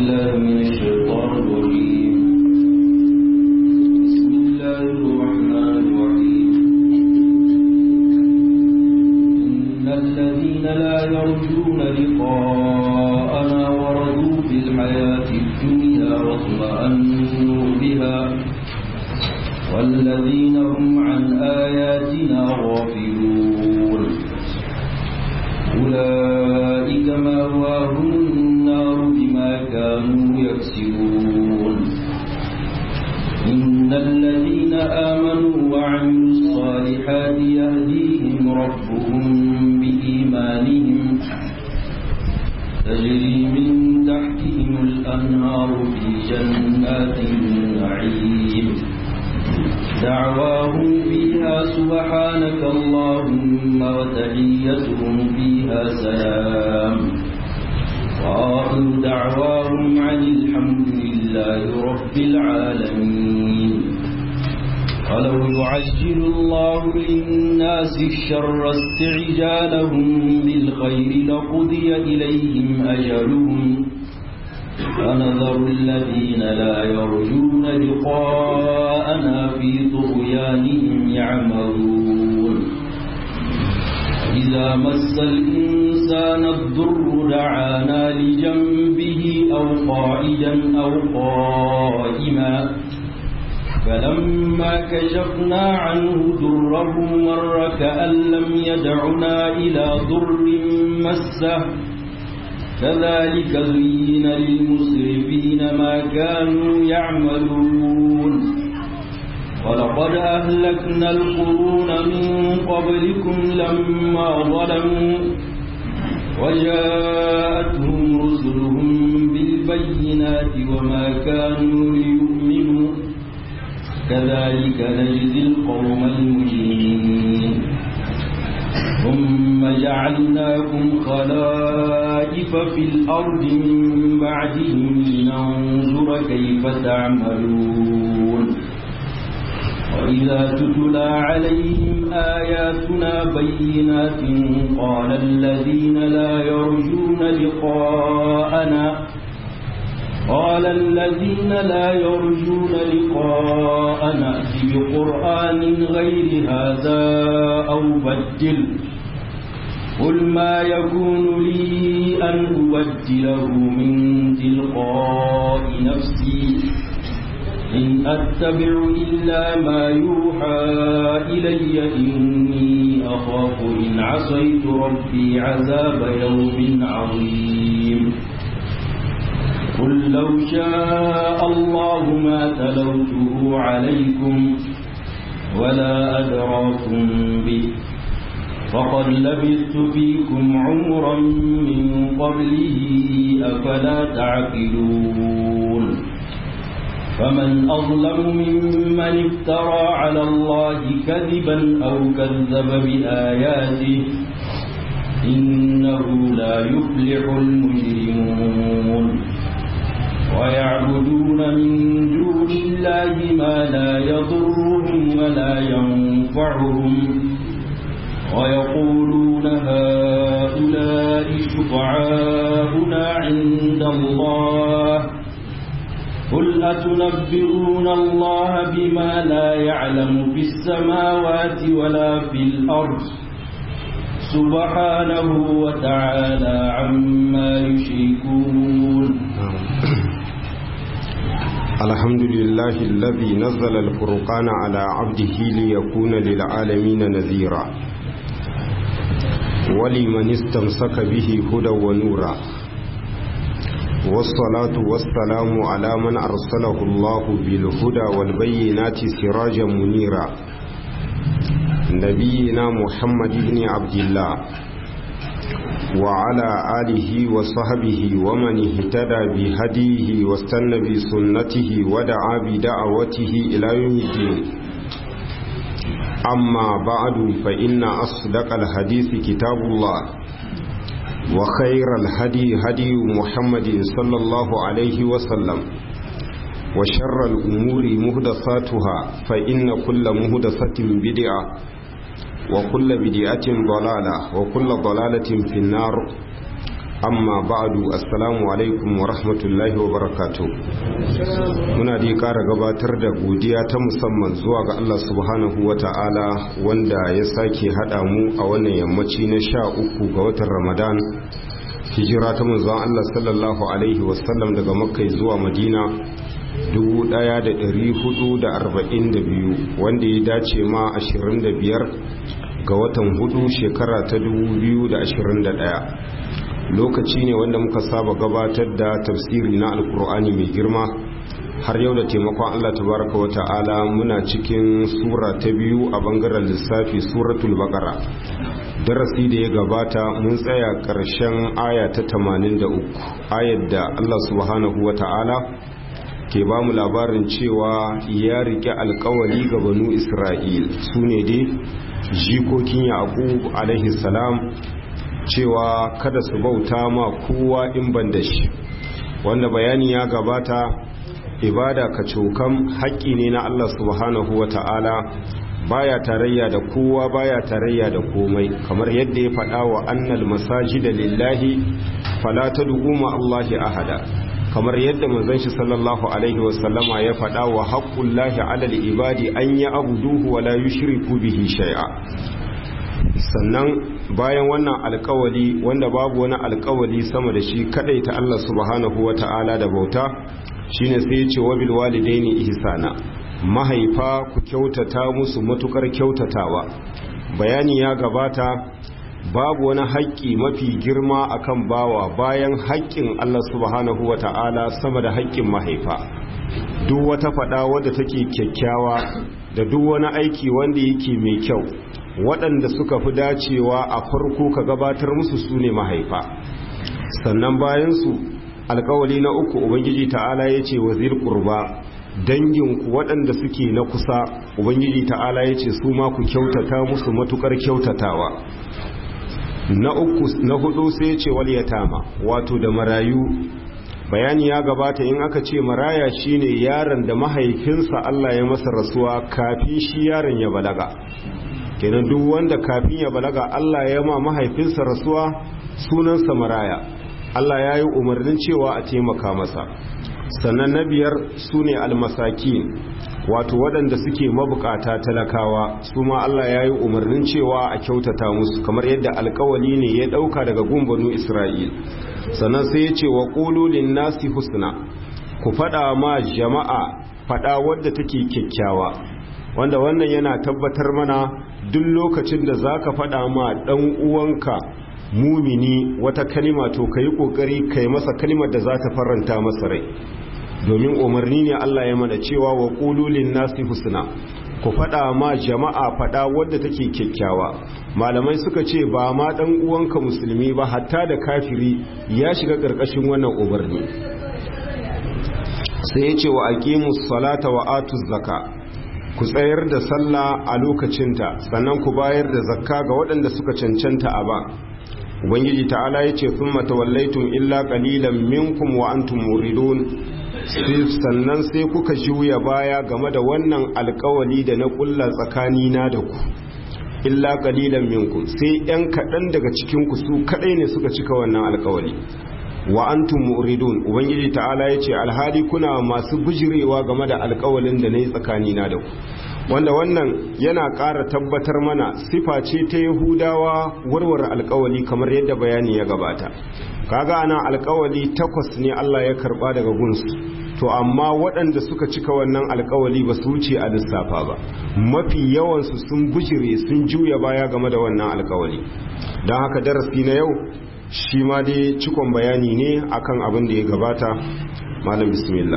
بالله من الشيطان الرجيم بسم الله الرحمن الرحيم إن الذين لا يرجون لقاءنا ورضوا بالحياة الدنيا واطمأنوا بها والذين هم عن آياتنا غافلون أولئك مأواهم النار بما كانوا يكسبون إن الذين آمنوا وعملوا الصالحات يهديهم ربهم بإيمانهم تجري من تحتهم الأنهار في جنات النعيم دعواهم فيها سبحانك اللهم وتحيتهم فيها سلام وآخر دعواهم عن الحمد لله رب العالمين ولو يعجل الله للناس الشر استعجالهم بالخير لقضي إليهم أجلهم فنذر الذين لا يرجون لقاءنا في طغيانهم يعملون إذا مس الإنسان الضر دعانا لجنبه أو قائدا أو قائما فلما كشفنا عنه ضره مر كأن لم يدعنا إلى ضر مسه كذلك زين للمسرفين ما كانوا يعملون ولقد أهلكنا القرون من قبلكم لما ظلموا وجاءتهم رسلهم بالبينات وما كانوا ليؤمنوا كذلك نجزي القوم المجرمين ثم جعلناكم خلائف في الأرض من بعدهم لننظر كيف تعملون وإذا تتلى عليهم آياتنا بينات قال الذين لا يرجون لقاءنا قال الذين لا يرجون لقاءنا بقرآن غير هذا أو بدل قل ما يكون لي أن أبدله من تلقاء نفسي إن أتبع إلا ما يوحى إلي إني أخاف إن عصيت ربي عذاب يوم عظيم قل لو شاء الله ما تلوته عليكم ولا أدراكم به فقد لبثت فيكم عمرا من قبله أفلا تعقلون فمن أظلم ممن افترى على الله كذبا أو كذب بآياته إنه لا يفلح المجرمون ويعبدون من دون الله ما لا يضرهم ولا ينفعهم ويقولون هؤلاء شفعاؤنا عند الله قل أتنبئون الله بما لا يعلم في السماوات ولا في الأرض سبحانه وتعالى عما يشركون الحمد لله الذي نزل الفرقان على عبده ليكون للعالمين نذيرا ولمن استمسك به هدى ونورا والصلاة والسلام على من أرسله الله بالهدى والبينات سراجا منيرا نبينا محمد بن عبد الله وعلى آله وصحبه ومن اهتدى بهديه واستنى بسنته ودعا بدعوته إلى يوم الدين أما بعد فإن أصدق الحديث كتاب الله وخير الهدي هدي محمد صلى الله عليه وسلم وشر الأمور مهدساتها فإن كل مهدسة بدعة وكل بدعة ضلالة وكل ضلالة في النار amma ba'du assalamu alaikum wa rahmatullahi wa barakatuh muna da ƙara gabatar da godiya ta musamman zuwa ga Allah subhanahu wa ta'ala wanda ya sake haɗa mu a wannan yammaci na sha uku ga watan ramadan hijira ta manzon Allah sallallahu alaihi wasallam daga makka zuwa madina 1442 wanda ya dace ma 25 ga watan hudu shekara ta 2021 lokaci ne wanda muka saba gabatar da tafsiri na alkur'ani mai girma har yau da taimakon Allah tabaraka wa ta'ala muna cikin sura ta biyu a bangaren lissafi suratul baqara darasi da ya gabata mun tsaya ƙarshen aya ta 83 ayar da Allah subhanahu wa ta'ala ke ba mu labarin cewa ya rike alkawali ga banu isra'il su ne dai jikokin yaqub alaihi salam cewa kada su bauta ma kowa in ban da shi wanda bayani ya gabata ibada ka cokan haƙƙi ne na Allah subhanahu wa ta'ala baya tarayya da kowa baya tarayya da komai kamar yadda ya faɗa wa annal masajida lillahi fala tad'u ma Allahi ahada kamar yadda manzon shi sallallahu alaihi wasallama ya faɗa wa haqqullahi 'ala al-ibadi an ya'buduhu wa la yushriku bihi shay'a sannan bayan wannan alkawali wanda babu wani alkawali sama da shi kadai ta Allah subhanahu wata'ala da bauta shine sai ya ce wa bil walidaini ihsana mahaifa ku kyautata musu matukar kyautatawa bayani ya gabata babu wani haƙƙi mafi girma akan bawa bayan haƙƙin Allah subhanahu wata'ala sama da haƙƙin mahaifa duk wata faɗa wadda take kyakkyawa da duk wani aiki wanda yake mai kyau waɗanda suka fi dacewa a farko ka gabatar musu su ne mahaifa sannan bayansu alkawali na uku ubangiji ta'ala ya ce wazir ƙurba danginku waɗanda suke na kusa ubangiji ta'ala ya ce su ma ku kyautata musu matukar kyautatawa na uku na hudu sai ce wal yatama wato da marayu bayani ya gabata in aka ce maraya shine yaron da mahaifinsa Allah ya masa rasuwa kafin shi yaron ya balaga kenan duk wanda kafin ya balaga Allah ya ma mahaifinsa rasuwa sunansa maraya Allah ya yi umarnin cewa a taimaka masa sannan na biyar su ne almasaki wato waɗanda suke mabukata talakawa su ma Allah ya yi umarnin cewa a kyautata musu kamar yadda alkawali ne ya ɗauka daga gumbanu Isra'il sannan sai ya ce wa ƙululin nasi husna ku faɗa ma jama'a faɗa wadda take kyakkyawa wanda wannan yana tabbatar mana duk lokacin da za ka faɗa ma ɗan uwanka mumini wata kalima to ka yi ƙoƙari ka yi masa kalimar da za ta faranta masa rai domin umarni ne Allah ya mana cewa wa ƙululin nasi husna ku faɗa ma jama'a faɗa wadda take kyakkyawa malamai suka ce ba ma ɗan uwanka musulmi ba hatta da kafiri ya shiga ƙarƙashin wannan umarni sai ya ce wa aqimus salata wa atuz zaka ku tsayar da sallah a lokacinta sannan ku bayar da zakka ga waɗanda suka cancanta a ba ubangiji ta'ala ya ce sun matawallaitun illa ƙalilan minkum wa antum muridun sannan sai kuka juya baya game da wannan alkawali da na ƙulla tsakanina da ku illa ƙalilan minkum sai 'yan kaɗan daga cikinku su kaɗai ne suka cika wannan alkawali wa antum muridun ubangiji ta'ala yace alhali kuna masu bujirewa game da alƙawalin da nayi tsakani na da ku wanda wannan yana ƙara tabbatar mana sifa ce ta yahudawa warware alƙawali kamar yadda bayani ya gabata kaga ana alƙawali takwas ne Allah ya karba daga gunsu to amma waɗanda suka cika wannan alƙawali ba su wuce a lissafa ba mafi yawansu sun bujire sun juya baya game da wannan alƙawali don haka darasi na yau shi ma dai cikon bayani ne akan abin da ya gabata malam bismillah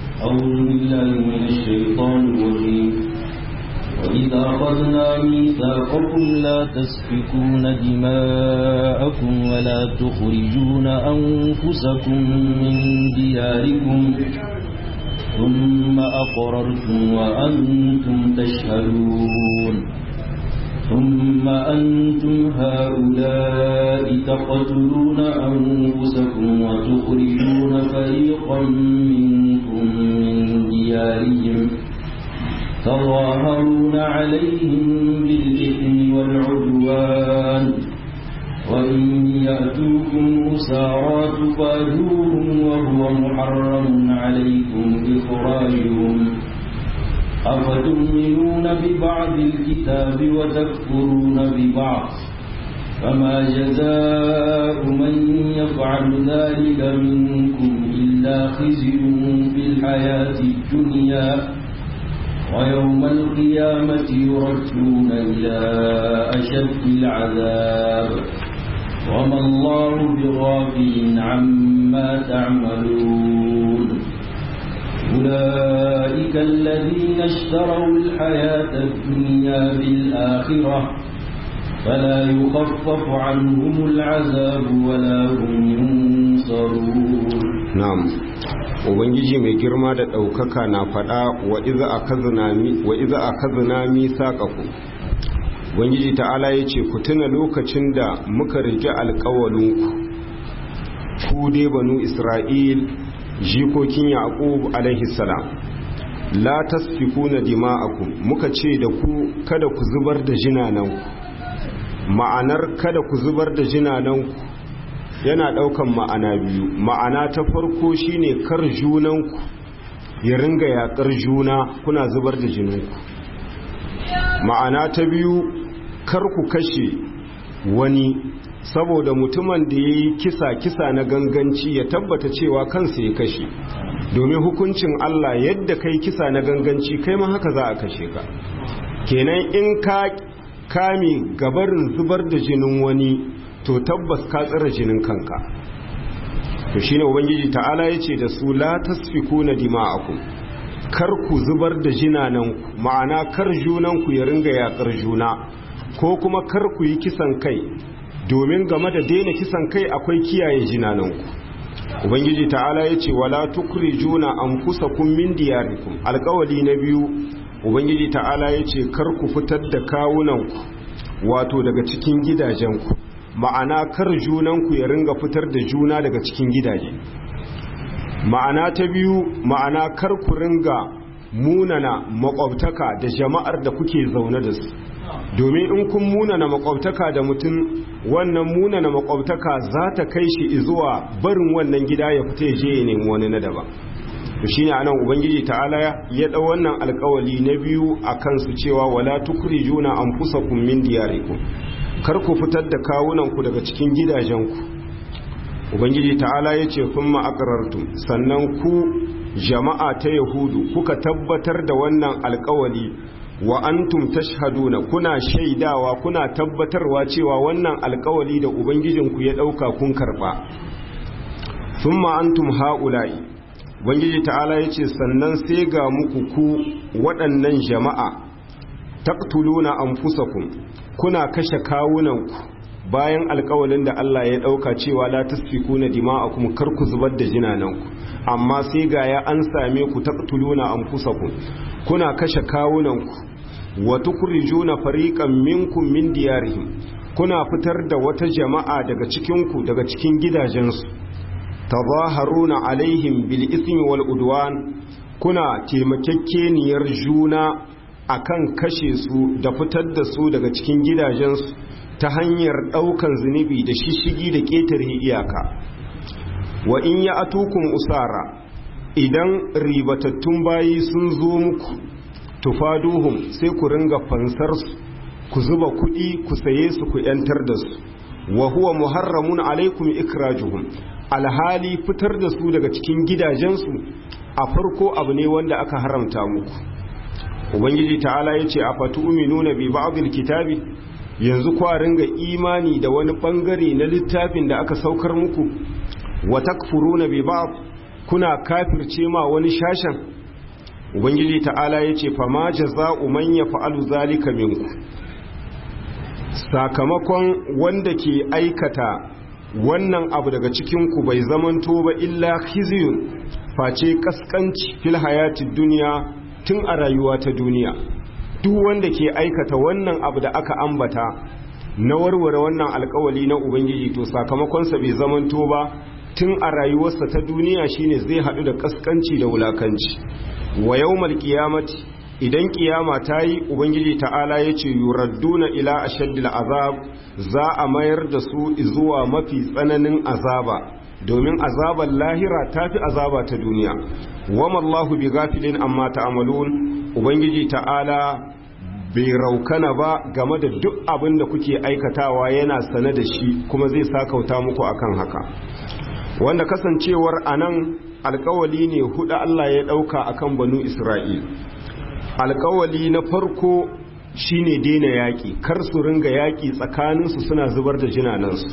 وإذا أخذنا ميثاقكم لا تسفكون دماءكم ولا تخرجون أنفسكم من دياركم ثم أقررتم وأنتم تشهدون ثم أنتم هؤلاء تقتلون أنفسكم وتخرجون فريقا منكم من ديارهم تظاهرون عليهم بالإثم والعدوان وإن يأتوكم والأسارى تفادوهم وهو محرم عليكم إخراجهم أفتؤمنون ببعض الكتاب وتكفرون ببعض فما جزاء من يفعل ذلك منكم إلا خزي في الحياة الدنيا ويوم القيامة يردون إلى أشد العذاب وما الله بغافل عما تعملون أولئك الذين اشتروا الحياة الدنيا بالآخرة فلا يخفف عنهم العذاب ولا هم ينصرون نعم ubangiji mai girma da ɗaukaka na faɗa wa iza a kazina misaƙaku ubangiji ta'ala ya ce ku tuna lokacin da muka rike alƙawalinku ku dai banu isra'il jikokin yaqub alaihi salam la tasfikuna dima'akum muka ce da ku kada ku zubar da jinananku ma'anar kada ku zubar da jinananku yana daukan ma'ana biyu ma'ana ta farko shine kar junanku ya ringa yakar juna kuna zubar da jininku ma'ana ta biyu kar ku kashe wani saboda mutumin da ya yi kisa kisa na ganganci ya tabbata cewa kansa ya kashe domin hukuncin Allah yadda kai kisa na ganganci kai ma haka za a kashe ka kenan in ka kame gabarin zubar da jinin wani to tabbas ka tsira jinin kanka to shine ubangiji ta'ala yace da su la tasfikuna dima'akum kar ku zubar da jinanan ma'ana kar junan ku ya ringa yakar juna ko kuma kar ku yi kisan kai domin game da daina kisan kai akwai kiyaye jinananku ubangiji ta'ala ya ce wala tukrijuna anfusakum min diyarikum alƙawali na biyu ubangiji ta'ala ya ce kar ku fitar da kawunanku wato daga cikin gidajenku ma'ana kar junanku ya ringa fitar da juna daga cikin gidaje ma'ana ta biyu ma'ana kar ku ringa munana makwabtaka da jama'ar da kuke zaune da su domin in kun munana makwabtaka da mutum wannan munana makwabtaka za ta kai shi zuwa barin wannan gida ya fita ya je ya nemi wani na daban to shine anan ubangiji ta'ala ya dau wannan alkawali na biyu akan su cewa wala tukrijuna anfusakum min diyarikum kar ku fitar da kawunan ku daga cikin gidajenku ubangiji ta'ala yace kuma aqrartum sannan ku jama'a ta yahudu kuka tabbatar da wannan alkawali wa antum tashhaduna kuna shaidawa kuna tabbatarwa cewa wannan alkawali da ubangijinku ya dauka kun karba thumma antum haula'i ubangiji ta'ala yace sannan sai ga muku ku waɗannan jama'a taqtuluna anfusakum kuna kashe kawunanku bayan alkawalin da Allah ya dauka cewa la tasfikuna dima'akum kar ku zubar da jinananku amma sai ga ya an same ku taqtuluna anfusakum kuna kashe kawunanku wa tukhrijuna fariqan minkum min diyarihim kuna fitar da wata jama'a daga cikin ku daga cikin gidajensu tazaharuna alaihim bil ismi wal udwan kuna taimakekkeniyar juna akan kashe su da fitar da su daga cikin gidajensu ta hanyar daukan zunubi da shishigi da ketare iyaka wa in ya atukun usara idan ribatattun bayi sun zo muku tufaduhum sai ku ringa fansar su ku zuba kuɗi ku saye su ku yantar da su wa huwa muharramun alaikum ikrajuhum alhali fitar da su daga cikin gidajensu a farko abu ne wanda aka haramta muku ubangiji ta'ala yace afatu'minuna bi ba'dil kitabi yanzu kwa ringa imani da wani bangare na littafin da aka saukar muku wa takfuruna bi ba'd kuna kafirce ma wani shashan ubangiji ta'ala yace fa ma jazaa'u man yaf'alu zalika minku sakamakon wanda ke aikata wannan abu daga cikin ku bai zamanto ba illa khizyun face kaskanci fil hayatid dunya tun a rayuwa ta duniya duk wanda ke aikata wannan abu da aka ambata na warware wannan alkawali na ubangiji to sakamakonsa bai zamanto ba tun a rayuwarsa ta duniya shine zai haɗu da kaskanci da wulakanci wa yawmal qiyamati idan kiyama ta yi ubangiji ta'ala ya ce yuradduna ila ashaddil azab za a mayar da su zuwa mafi tsananin azaba domin azabar lahira ta fi azaba ta duniya wama Allahu bi gafilin amma ta'amalun ubangiji ta'ala bai raukana ba game da duk abin da kuke aikatawa yana sane da shi kuma zai sakauta muku akan haka wanda kasancewar anan alkawali ne hudu Allah ya dauka akan banu Isra'il alkawali na farko shine daina yaƙi kar su ringa yaƙi tsakaninsu suna zubar da jinanansu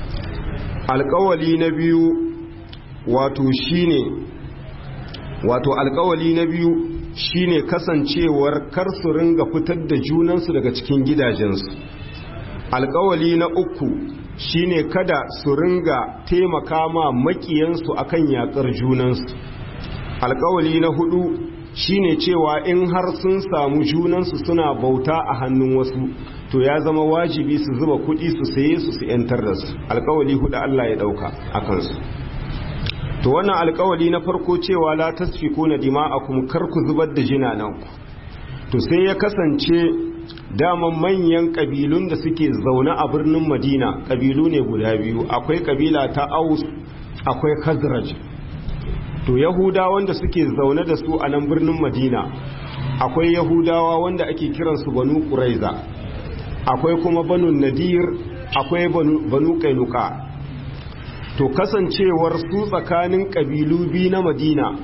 alkawali na biyu wato shine wato alkawali na biyu shine kasancewar kar su ringa fitar da junansu daga cikin gidajensu alkawali na uku shine kada su ringa taimaka ma makiyansu akan yakar junansu alkawali na hudu shine cewa in har sun samu junansu suna bauta a hannun wasu to ya zama wajibi su zuba kudi su saye su su yantar da su alkawali hudu Allah ya dauka a kansu to wannan alkawali na farko cewa la tasfikuna dima'akum kar ku zubar da jinananku to sai ya kasance daman manyan kabilun da suke zaune a birnin Madina kabilu ne guda biyu akwai kabila ta Aus akwai Khazraj to yahudawa wanda suke zaune da su a nan birnin madina akwai yahudawa wanda ake kiransu banu ƙuraiza akwai kuma banu nadir akwai banu kainuka to kasancewar su tsakanin ƙabilu biyu na madina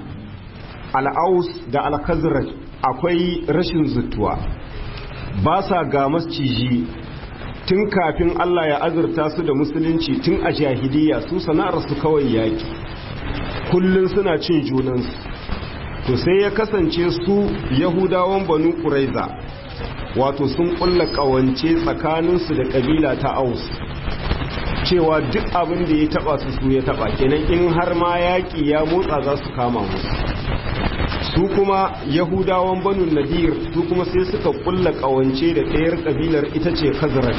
al'aus da al-khazraj akwai rashin zutuwa ba sa ga masciji tun kafin allah ya azurta su da musulunci tun a jahiliya su sana'arsu kawai yaki kullum suna cin junansu to sai ya kasance su yahudawan banu ƙuraiza wato sun ƙulla ƙawance tsakaninsu da ƙabila ta aus cewa duk abin da ya taɓa su su ya taɓa kenan in har ma yaƙi ya motsa za su kama musu su kuma yahudawan banu nadir su kuma sai suka ƙulla ƙawance da ɗayar ƙabilar ita ce khazraj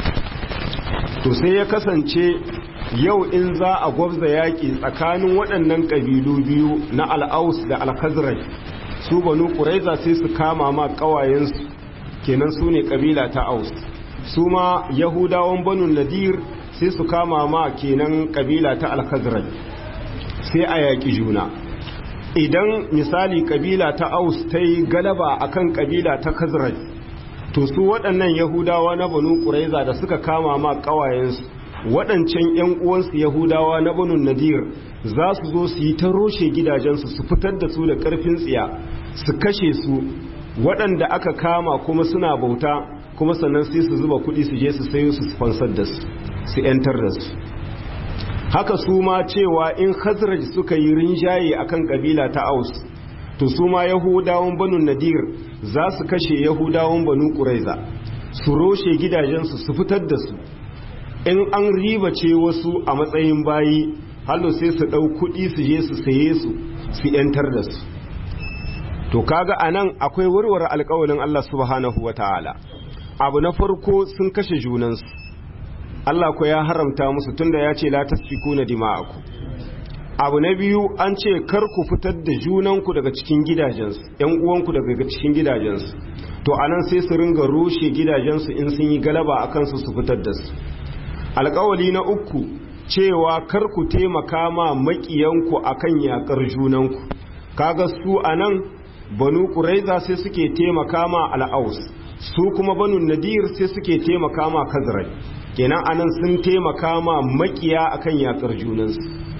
to sai ya kasance yau in za a gwabza yaƙi tsakanin waɗannan ƙabilu biyu na al'aus da al-khazraj su banu ƙuraiza sai su kama ma ƙawayensu kenan su ne ƙabila ta aus su ma yahudawan banu nadir sai su kama ma kenan ƙabila ta al-khazraj sai a yaƙi juna idan misali ƙabila ta aus ta yi galaba akan ƙabila ta khazraj to su waɗannan yahudawa na banu ƙuraiza da suka kama ma ƙawayensu waɗancan 'yan uwansu yahudawa na banu nadir za su zo su yi ta roshe gidajensu su fitar da su da ƙarfin tsiya su kashe su waɗanda aka kama kuma suna bauta kuma sannan sai su zuba kuɗi su je su sayo su fansar da su su 'yantar da su haka su ma cewa in khazraj suka yi rinjaye akan kabila ta aus to su ma yahudawan banu nadir za su kashe yahudawan banu ƙuraiza su roshe gidajensu su fitar da su in an riba ce wasu a matsayin bayi hallo sai su ɗau kuɗi su je su saye su su ‘yantar da su to kaga a nan akwai warware alkawalin Allah subhanahu wa ta'ala abu na farko sun kashe junansu Allah ko ya haramta musu tunda ya ce la tasfiku na dima'aku abu na biyu an ce kar ku fitar da junanku daga cikin gidajensu ‘yan uwanku daga cikin gidajensu to anan sai su ringa rushe gidajensu in sun yi galaba a kansu su fitar da su alkawali na uku cewa kar ku taimaka ma makiyanku akan yakar junanku kaga su anan banu quraiza sai suke taimaka ma al'aus su kuma banu nadir sai suke taimaka ma kazrai kenan anan sun taimaka ma makiya akan yakar junansu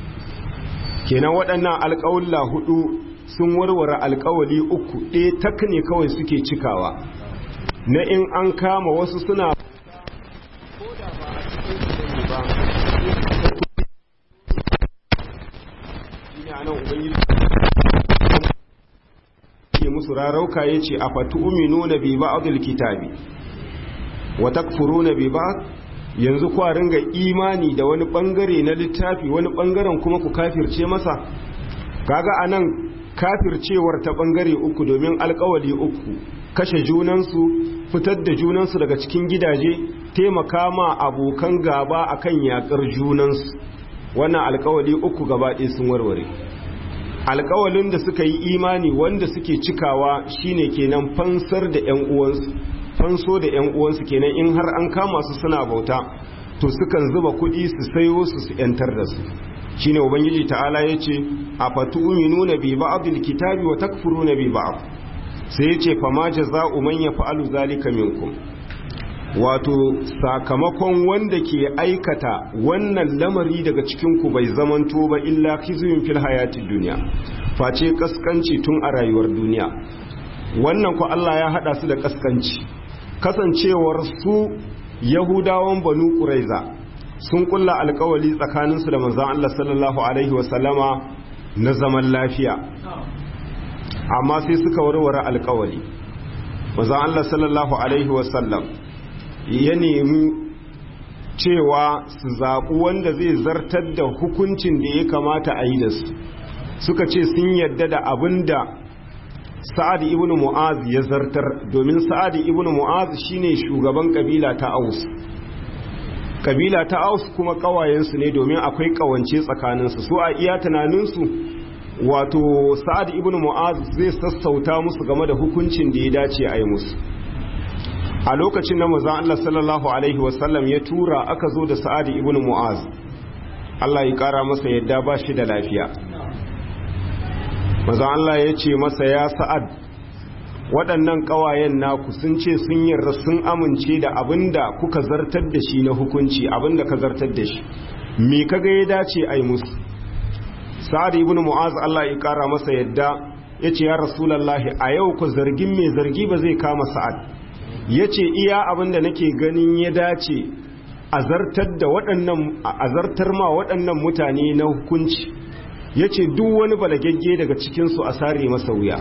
kenan waɗannan alƙawalla hudu sun warware alƙawali uku ɗaya tak ne kawai suke cikawa na in an kama wasu suna ke musu rarauka ya ce a fatu umino na bi ba'adul kitabi wa takfuruna bi ba'd yanzu kwa ringa imani da wani bangare na littafi wani bangaren kuma ku kafirce masa kaga anan kafircewar ta bangare uku domin alkawali uku kashe junansu fitar da junansu daga cikin gidaje taimaka ma abokan gaba akan yakar junansu wannan alkawali uku gaba ɗaya sun warware alkawalin da suka yi imani wanda suke cikawa shine kenan fansar da ƴan uwansu fanso da ƴan uwansu kenan in har an kama su suna bauta to sukan zuba kuɗi su sayo su su ƴantar da su shine ubangiji ta'ala yace afatu'minuna bi ba'dil kitabi wa takfuruna bi ba'd sai yace fama jaza'u man yaf'alu zalika minkum wato sakamakon wanda ke aikata wannan lamari daga cikinku bai zamanto ba illa khizyun fil hayatid dunya face kaskanci tun a rayuwar duniya wannan ku Allah ya hada su da kaskanci kasancewar su yahudawan banu quraiza sun kulla alkawali tsakaninsu da manzon Allah sallallahu alaihi wasallama na zaman lafiya amma sai suka warware alkawali manzon Allah sallallahu alaihi wasallam ya nemi cewa su zaɓi wanda zai zartar da hukuncin da ya kamata a yi da su suka ce sun yadda da abin da sa'ad ibn mu'az ya zartar domin sa'ad ibn mu'az shine shugaban kabila ta aus kabila ta aus kuma ƙawayensu ne domin akwai ƙawance tsakaninsu su a iya tunaninsu wato sa'ad ibn mu'az zai sassauta musu game da hukuncin da ya dace a yi musu a lokacin da manzon Allah sallallahu alaihi wasallam ya tura aka zo da Sa'ad ibn Mu'az Allah ya kara masa yadda ba shi da lafiya manzon Allah ya ce masa ya Sa'ad waɗannan ƙawayen naku sun ce sun yarda sun amince da abinda kuka zartar da shi na hukunci abinda ka zartar da shi me kaga ya dace ai musu Sa'ad ibn Mu'az Allah ya kara masa yadda ya ce ya Rasulullahi a yau ku zargin mai zargi ba zai kama Sa'ad ya ce iya abinda nake ganin ya dace a zartar ma waɗannan mutane na hukunci ya ce duk wani balagagge daga cikinsu a sare masa wuya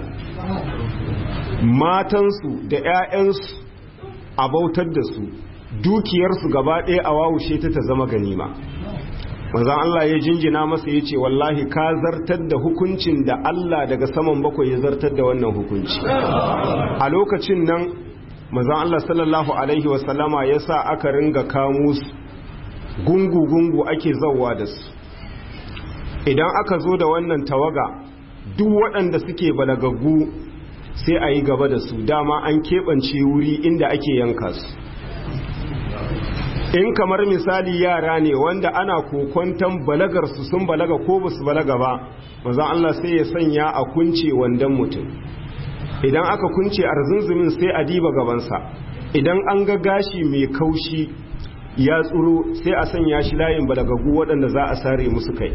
matansu da 'ya'yansu a bautar da su dukiyarsu gaba ɗaya a wawushe ta ta zama ganima manzan Allah ya jinjina masa ya ce wallahi ka zartar da hukuncin da Allah daga saman bakwai ya zartar da wannan hukunci a lokacin nan manzon Allah sallallahu alaihi wasallama ya sa aka ringa kamo su gungu-gungu ake zauwa da su idan aka zo da wannan tawaga duk waɗanda suke balagaggu sai a yi gaba da su dama an keɓance wuri inda ake yanka su in kamar misali yara ne wanda ana kokwantan balagarsu sun balaga ko ba su balaga ba manzon Allah sai ya sanya a kunce wandan mutum idan aka kunce arzunzumin sai a diba gabansa idan an ga gashi mai kaushi ya tsuro sai a sanya shi layin balagagu waɗanda za a sare musu kai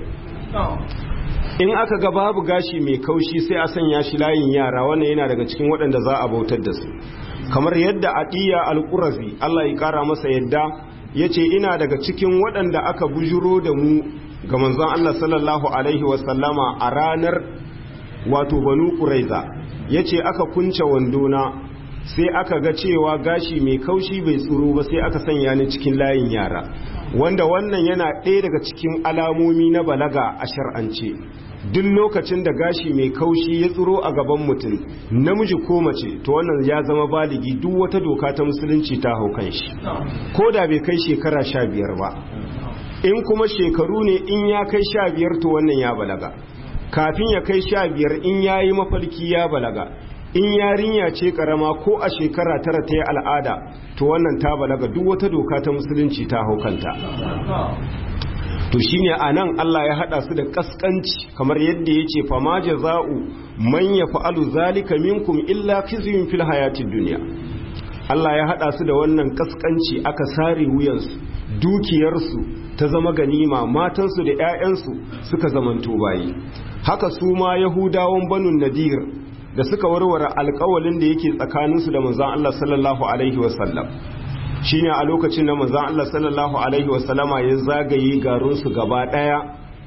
in aka ga babu gashi mai kaushi sai a sanya shi layin yara wannan yana daga cikin waɗanda za a bautar da su kamar yadda aqiya al-qurazi Allah ya kara masa yadda yace ina daga cikin waɗanda aka bujuro da mu ga manzon Allah sallallahu alaihi wasallama a ranar wato banu quraiza ya ce aka kunce wandona sai aka ga cewa gashi mai kaushi bai tsoro ba sai aka sanya ni cikin layin yara wanda wannan yana ɗaya daga cikin alamomi na balaga a shar'ance duk lokacin da gashi mai kaushi ya tsoro a gaban mutum namiji ko mace to wannan ya zama baligi duk wata doka ta musulunci ta hau kan shi ko da bai kai shekara sha biyar ba in kuma shekaru ne in ya kai sha biyar to wannan ya balaga kafin ya kai sha biyar in ya yi mafarki ya balaga in yarinya ce karama ko a shekara tara ta yi al'ada to wannan ta balaga duk wata doka ta musulunci ta haukanta to shine a nan Allah ya hada su da kaskanci kamar yadda ya ce fama jaza'u man ya fa'alu zalika minkum illa khizyun fil hayatid dunya Allah ya hada su da wannan kaskanci aka sare wuyansu dukiyarsu ta zama ganima matansu da 'ya'yansu suka zamanto bayi haka su ma yahudawan banu nadir da suka warware alkawalin da yake tsakaninsu da manzon Allah sallallahu alaihi wasallam shine a lokacin da manzon Allah sallallahu alaihi wasallama ya zagaye garinsu gaba daya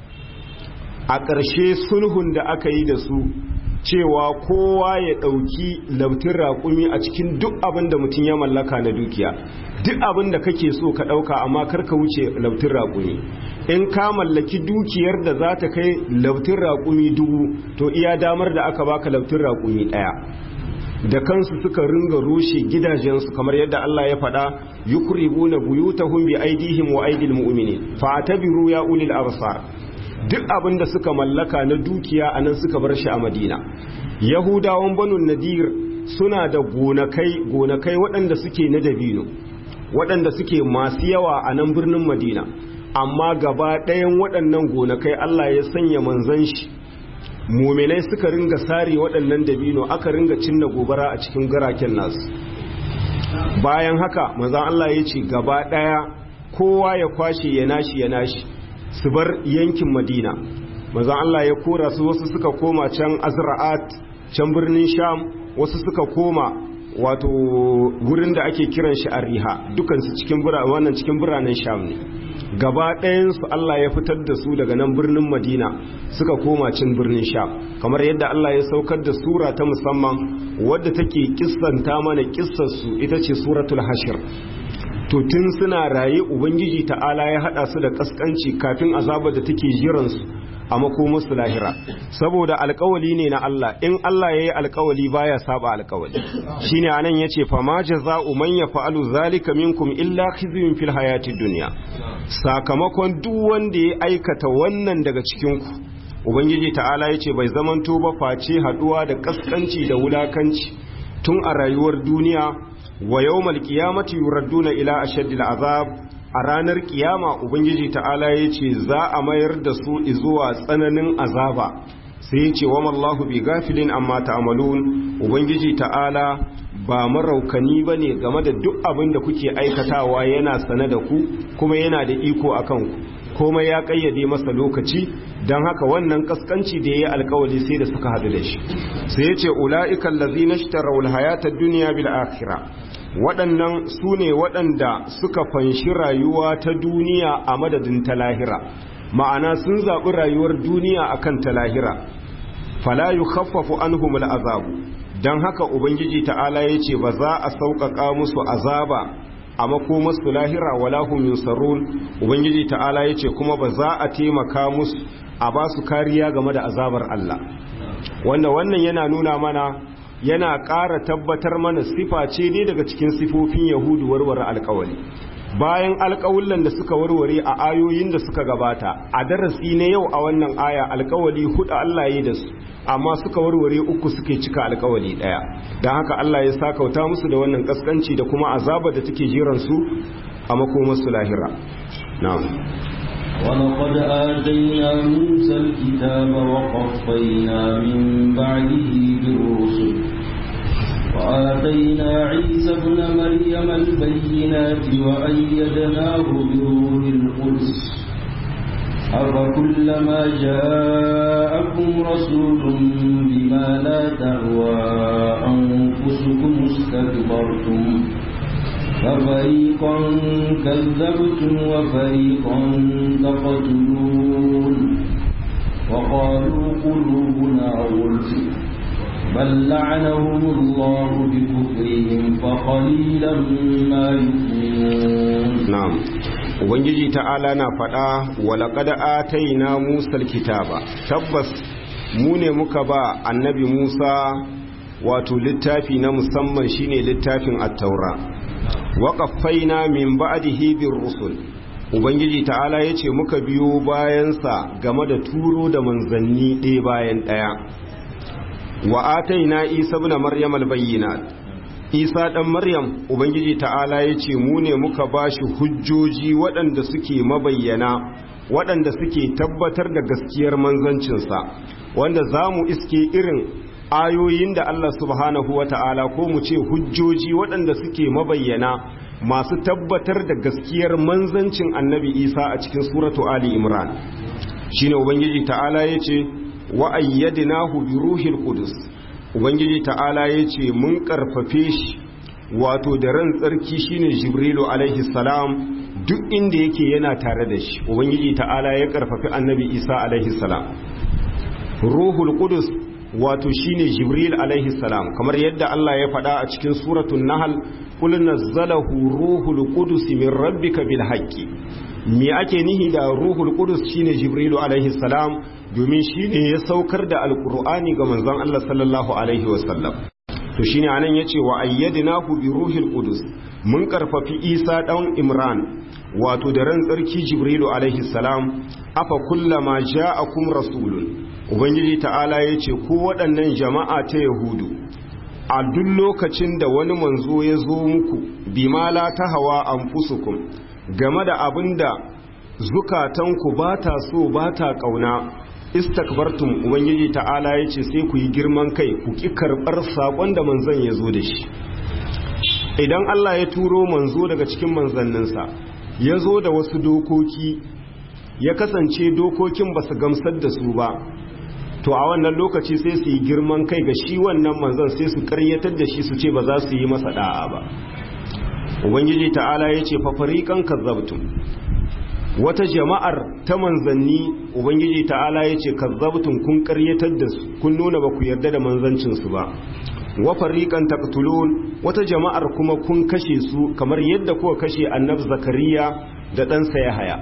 a ƙarshe sulhun da aka yi da su cewa kowa ya ɗauki lautin raƙumi a cikin duk abin da mutum ya mallaka na dukiya duk abin da kake so ka ɗauka amma karka wuce lautin raƙumi in ka mallaki dukiyar da za ta kai lautin raƙumi dubu to iya damar da aka baka lautin raƙumi ɗaya da kansu suka ringa rushe gidajensu kamar yadda Allah ya faɗa yukribuna buyutahum bi aidihim wa aidil mu'minin fa atabiru ya ulil absar duk abin da suka mallaka na dukiya a nan suka bar shi a madina yahudawan banu nadir suna da gonakai gonakai waɗanda suke na dabino waɗanda suke masu yawa a nan birnin madina amma gaba ɗayan waɗannan gonakai allah ya sanya manzan shi muminai suka ringa sare waɗannan dabino aka ringa cinna gobara a cikin garaken nasu bayan haka manzan allah ya ce gaba ɗaya kowa ya kwashe ya nashi ya nashi su bar yankin madina manzan allah ya kora su wasu suka koma can azra'at can birnin sham wasu suka koma wato wurin da ake kiran shi ariha dukansu cikin wannan cikin biranen sham ne gaba ɗayansu Allah ya fitar da su daga nan birnin madina suka koma cin birnin sham kamar yadda Allah ya saukar da sura ta musamman wadda take kissanta mana kissarsu ita ce suratul hashir to tun suna raye ubangiji ta'ala ya hada su da kaskanci kafin azabar da take jiransu a makomarsu lahira saboda alkawali ne na Allah in Allah ya yi alkawali baya saba alkawali shine anan yace fa ma jaza'u man yaf'alu zalika minkum illa khizyun fil hayatid dunya sakamakon duk wanda ya aikata wannan daga cikin ku ubangiji ta'ala yace bai zamanto ba face haduwa da kaskanci da wulakanci tun a rayuwar duniya wa yawmal qiyamati yuradduna ila ashaddil azab a ranar kiyama ubangiji ta'ala ya ce za a mayar da su zuwa tsananin azaba sai ya ce wa mallahu bi gafilin amma ta'malun ubangiji ta'ala ba maraukani ba ne game da duk abin da kuke aikatawa yana sane da ku kuma yana da iko a kanku komai ya kayyade masa lokaci don haka wannan kaskanci da ya yi alkawali sai da suka hadu da shi sai ya ce ula'ikan lazina shi hayata duniya bil akhirah waɗannan su ne waɗanda suka fanshi rayuwa ta duniya a madadin ta lahira ma'ana sun zaɓi rayuwar duniya akan ta lahira fala yu khaffafu anhum azabu don haka ubangiji ta'ala ya ce ba za a sauƙaƙa musu azaba a makomarsu lahira wala hum yunsarun ubangiji ta'ala ya ce kuma ba za a taimaka musu a ba su kariya game da azabar Allah wanda wannan yana nuna mana yana ƙara tabbatar mana sifa ce ne daga cikin sifofin yahudu warware alkawali bayan alkawullan da suka warware a ayoyin da suka gabata a darasi na yau a wannan aya alkawali hudu Allah ya da su amma suka warware uku suke cika alkawali daya don haka Allah ya sakauta musu da wannan kaskanci da kuma azaba da take jiran su a makomarsu lahira na'am ولقد آتينا موسى الكتاب وقفينا من بعده بالرسل وآتينا عيسى ابن مريم البينات وأيدناه بروح القدس أفكلما جاءكم رسول بما لا تهوى أنفسكم استكبرتم ففريقا كذبتم وفريقا تقتلون وقالوا قلوبنا غلف بل لعنهم الله بكفرهم فقليلا ما يؤمنون نعم ubangiji ta'ala na faɗa walaƙada ataina musa kitaba tabbas mu ne muka ba annabi musa wato littafi na musamman shine littafin attaura waƙafaina min ba'dihi bir rusul ubangiji ta'ala yace muka biyo bayansa game da turo da manzanni ɗaya bayan ɗaya wa ataina isa ibn maryam albayyinat isa dan maryam ubangiji ta'ala yace mu ne muka bashi hujjoji waɗanda suke mabayyana waɗanda suke tabbatar da gaskiyar manzancinsa wanda zamu iske irin ayoyin da Allah subhanahu wa ta'ala ko mu ce hujjoji waɗanda suke mabayyana masu tabbatar da gaskiyar manzancin annabi isa a cikin suratu ali imran shine ubangiji ta'ala ya ce wa'ayyadinahu bi ruhil qudus ubangiji ta'ala ya ce mun karfafe shi wato da ran tsarki shine jibrilu alaihi salam duk inda yake yana tare da shi ubangiji ta'ala ya karfafi annabi isa alaihi salam ruhul qudus wato shine jibril alaihi salam kamar yadda Allah ya faɗa a cikin suratul nahl qul nazzalahu ruhul qudus min rabbika bil haqqi me ake nihi da ruhul qudus shine jibril alaihi salam domin shine ya saukar da alqur'ani ga manzon Allah sallallahu alaihi wasallam to shine anan yace wa ayyadnahu bi ruhil qudus mun karfafi isa dan imran wato da ran tsarki jibrilu alaihi salam afa kullama ja'akum rasulun ubangiji ta'ala yace ku waɗannan jama'a ta yahudu a duk lokacin da wani manzo ya zo muku bima la tahawa anfusukum game da abinda zukatanku ba ta so ba ta kauna istakbartum ubangiji ta'ala yace sai ku yi girman kai ku ki karbar sakon da manzon ya zo da shi idan Allah ya turo manzo daga cikin manzanninsa ya zo da wasu dokoki ya kasance dokokin ba su gamsar da su ba to a wannan lokaci sai su yi girman kai ga shi wannan manzon sai su karyatar da shi su ce ba za su yi masa da'a ba ubangiji ta'ala ya ce fafariƙan kazzabtum wata jama'ar ta manzanni ubangiji ta'ala ya ce kazzabtum kun karyatar da su kun nuna ba ku yarda da manzancinsu ba wa fariqan taqtulun wata jama'ar kuma kun kashe su kamar yadda kuka kashe annabi zakariya da ɗansa yahaya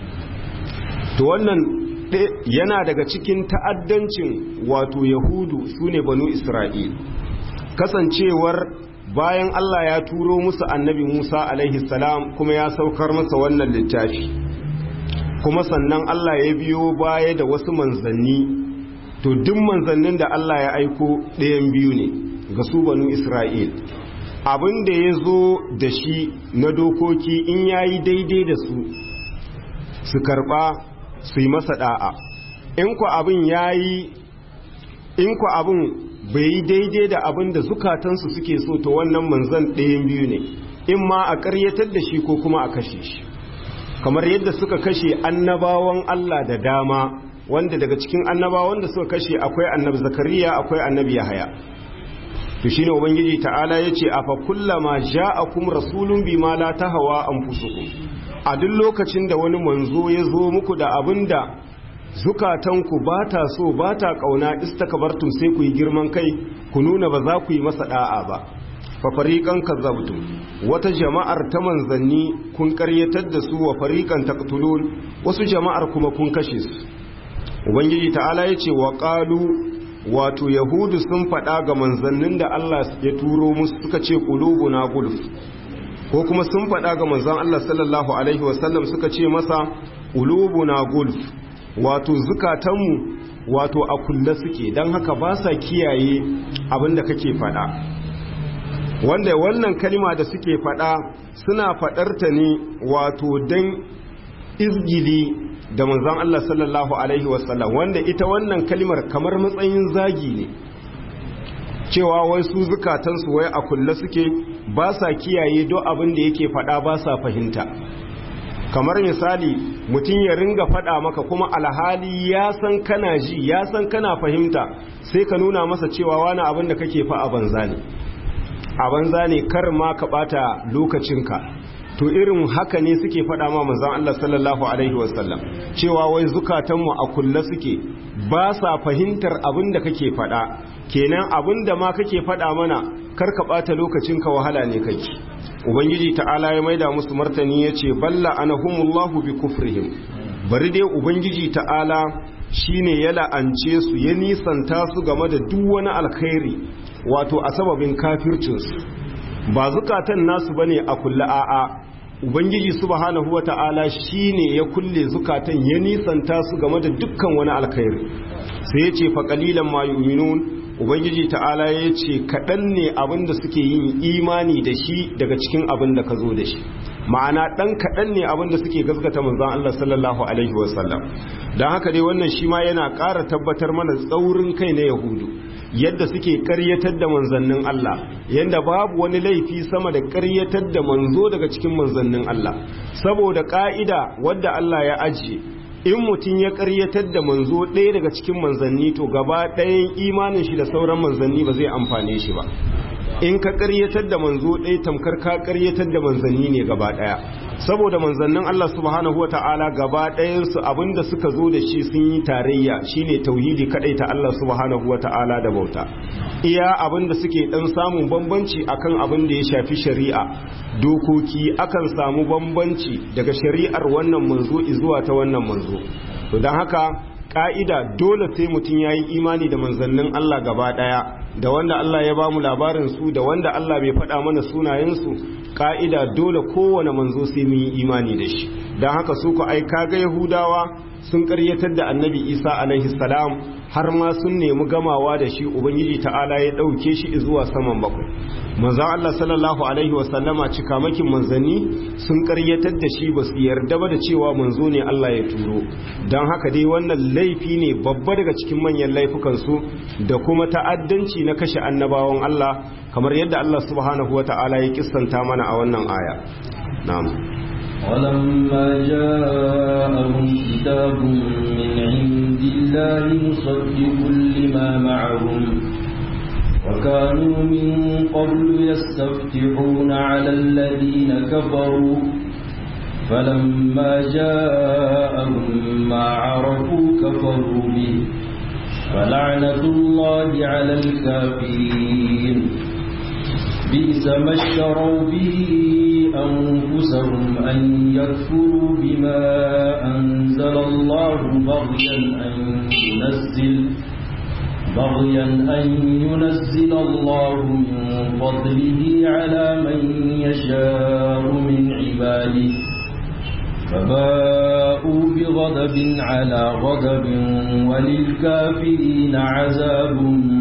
to wannan yana daga cikin ta'addancin wato yahudu sune banu isra'il kasancewar bayan Allah ya turo musu annabi Musa alaihi salam kuma ya saukar masa wannan littafi kuma sannan Allah ya biyo baya da wasu manzanni to duk manzannin da Allah ya aiko ɗayan biyu ne ga su banu Isra'il abin da ya zo da shi na dokoki in ya yi daidai da su su karɓa su yi masa ɗa'a in ku abin ya yi in ku abin bai yi daidai da abin da zukatansu suke so to wannan manzan ɗayan biyu ne in ma a ƙaryatar da shi ko kuma a kashe shi kamar yadda suka kashe annabawan Allah da dama wanda daga cikin annabawan da suka kashe akwai annabi zakariya akwai annabi yahaya to shine ubangiji ta'ala yace afa kullama ja'akum rasulun bima la tahawa anfusukum a duk lokacin da wani manzo ya zo muku da abinda zukatanku ba ta so ba ta kauna istakbartum sai ku yi girman kai ku nuna ba za ku yi masa da'a ba fa fariqan kazzabtum wata jama'ar ta manzanni kun karyatar da su wa fariqan taqtulun wasu jama'ar kuma kun kashe su ubangiji ta'ala yace wa qalu wato yahudu sun faɗa ga manzannin da Allah ya turo musu suka ce qulubuna gulf ko kuma sun faɗa ga manzan Allah sallallahu alaihi wasallam suka ce masa qulubuna gulf wato zukatanmu wato a kulle suke don haka ba sa kiyaye abinda kake faɗa wanda wannan kalima da suke faɗa suna faɗarta ne wato don izgili da manzan Allah sallallahu Alaihi wasallam wanda ita wannan kalimar kamar matsayin zagi ne cewa wai su zukatansu wai a kulle suke ba sa kiyaye do abin da yake faɗa ba sa fahimta kamar misali mutum ya ringa faɗa maka kuma alhali ya san kana ji ya san kana fahimta sai ka nuna masa cewa wani abin da kake fa a banza ne a banza ne kar ma ka ɓata lokacinka to irin haka ne suke faɗa ma manzon Allah sallallahu alaihi wasallam cewa wai zukatanmu a kulle suke ba sa fahimtar abin da kake faɗa kenan abin da ma kake faɗa mana kar ka ɓata lokacinka wahala ne kake ubangiji ta'ala ya maida musu martani ya ce balla anahumullahu bi kufrihim bari dai ubangiji ta'ala shine ya la'ance su ya nisanta su game da duk wani alkhairi wato a sababin kafircinsu ba zukatan nasu bane a kulle a'a ubangiji subhanahu wata'ala shine ya kulle zukatan ya nisanta su game da dukkan wani alkhairi sai ya ce fa qalilan ma yu'minun ubangiji ta'ala ya ce kaɗan ne abin da suke yin imani da shi daga cikin abin da ka zo da shi ma'ana ɗan kaɗan ne abin da suke gaskata manzan Allah sallallahu alaihi wasallam don haka dai wannan shi ma yana ƙara tabbatar mana tsaurin kai na yahudu yadda suke ƙaryatar da manzannin Allah yadda babu wani laifi sama da ƙaryatar da manzo daga cikin manzannin Allah saboda ƙa'ida wadda Allah ya ajiye in mutum ya karyatar da manzo ɗaya daga cikin manzanni to gaba ɗayan imanin shi da sauran manzanni ba zai amfane shi ba in ka karyatar da manzo ɗaya tamkar ka karyatar da manzanni ne gaba ɗaya saboda manzannin Allah subhanahu wata'ala gaba ɗayansu abinda suka zo da shi sun yi tarayya shine tauhidi kadai ta Allah subhanahu wata'ala da bauta iya abinda suke dan samun bambanci akan abin da ya shafi shari'a dokoki akan samu bambanci daga shari'ar wannan manzo zuwa ta wannan manzo to don haka ka'ida dole sai mutum ya yi imani da manzannin Allah gaba ɗaya da wanda Allah ya ba mu labarin su da wanda Allah bai faɗa mana sunayensu ka'ida dole kowane manzo sai mun yi imani da shi don haka su ku ai kaga yahudawa sun karyatar da annabi isa alaihi salam har ma sun nemi gamawa da shi ubangiji ta'ala ya ɗauke shi zuwa saman bakwai manzo Allah sallallahu alaihi wasallama cikamakin manzanni sun karyatar da shi ba su yarda ba da cewa manzo ne Allah ya turo don haka dai wannan laifi ne babba daga cikin manyan laifukan su da kuma ta'addanci na kashe annabawan Allah kamar yadda Allah subhanahu wata'ala ya kissanta mana a wannan aya na'am ولما جاءهم كتاب من عند الله مصدق لما معهم وكانوا من قبل يستفتحون على الذين كفروا فلما جاءهم ما عرفوا كفروا به فلعنة الله على الكافرين بئس ما اشتروا به أنفسهم أن يكفروا بما أنزل الله بغيا أن ينزل بغيا أن ينزل الله من فضله على من يشاء من عباده فباءوا بغضب على غضب وللكافرين عذاب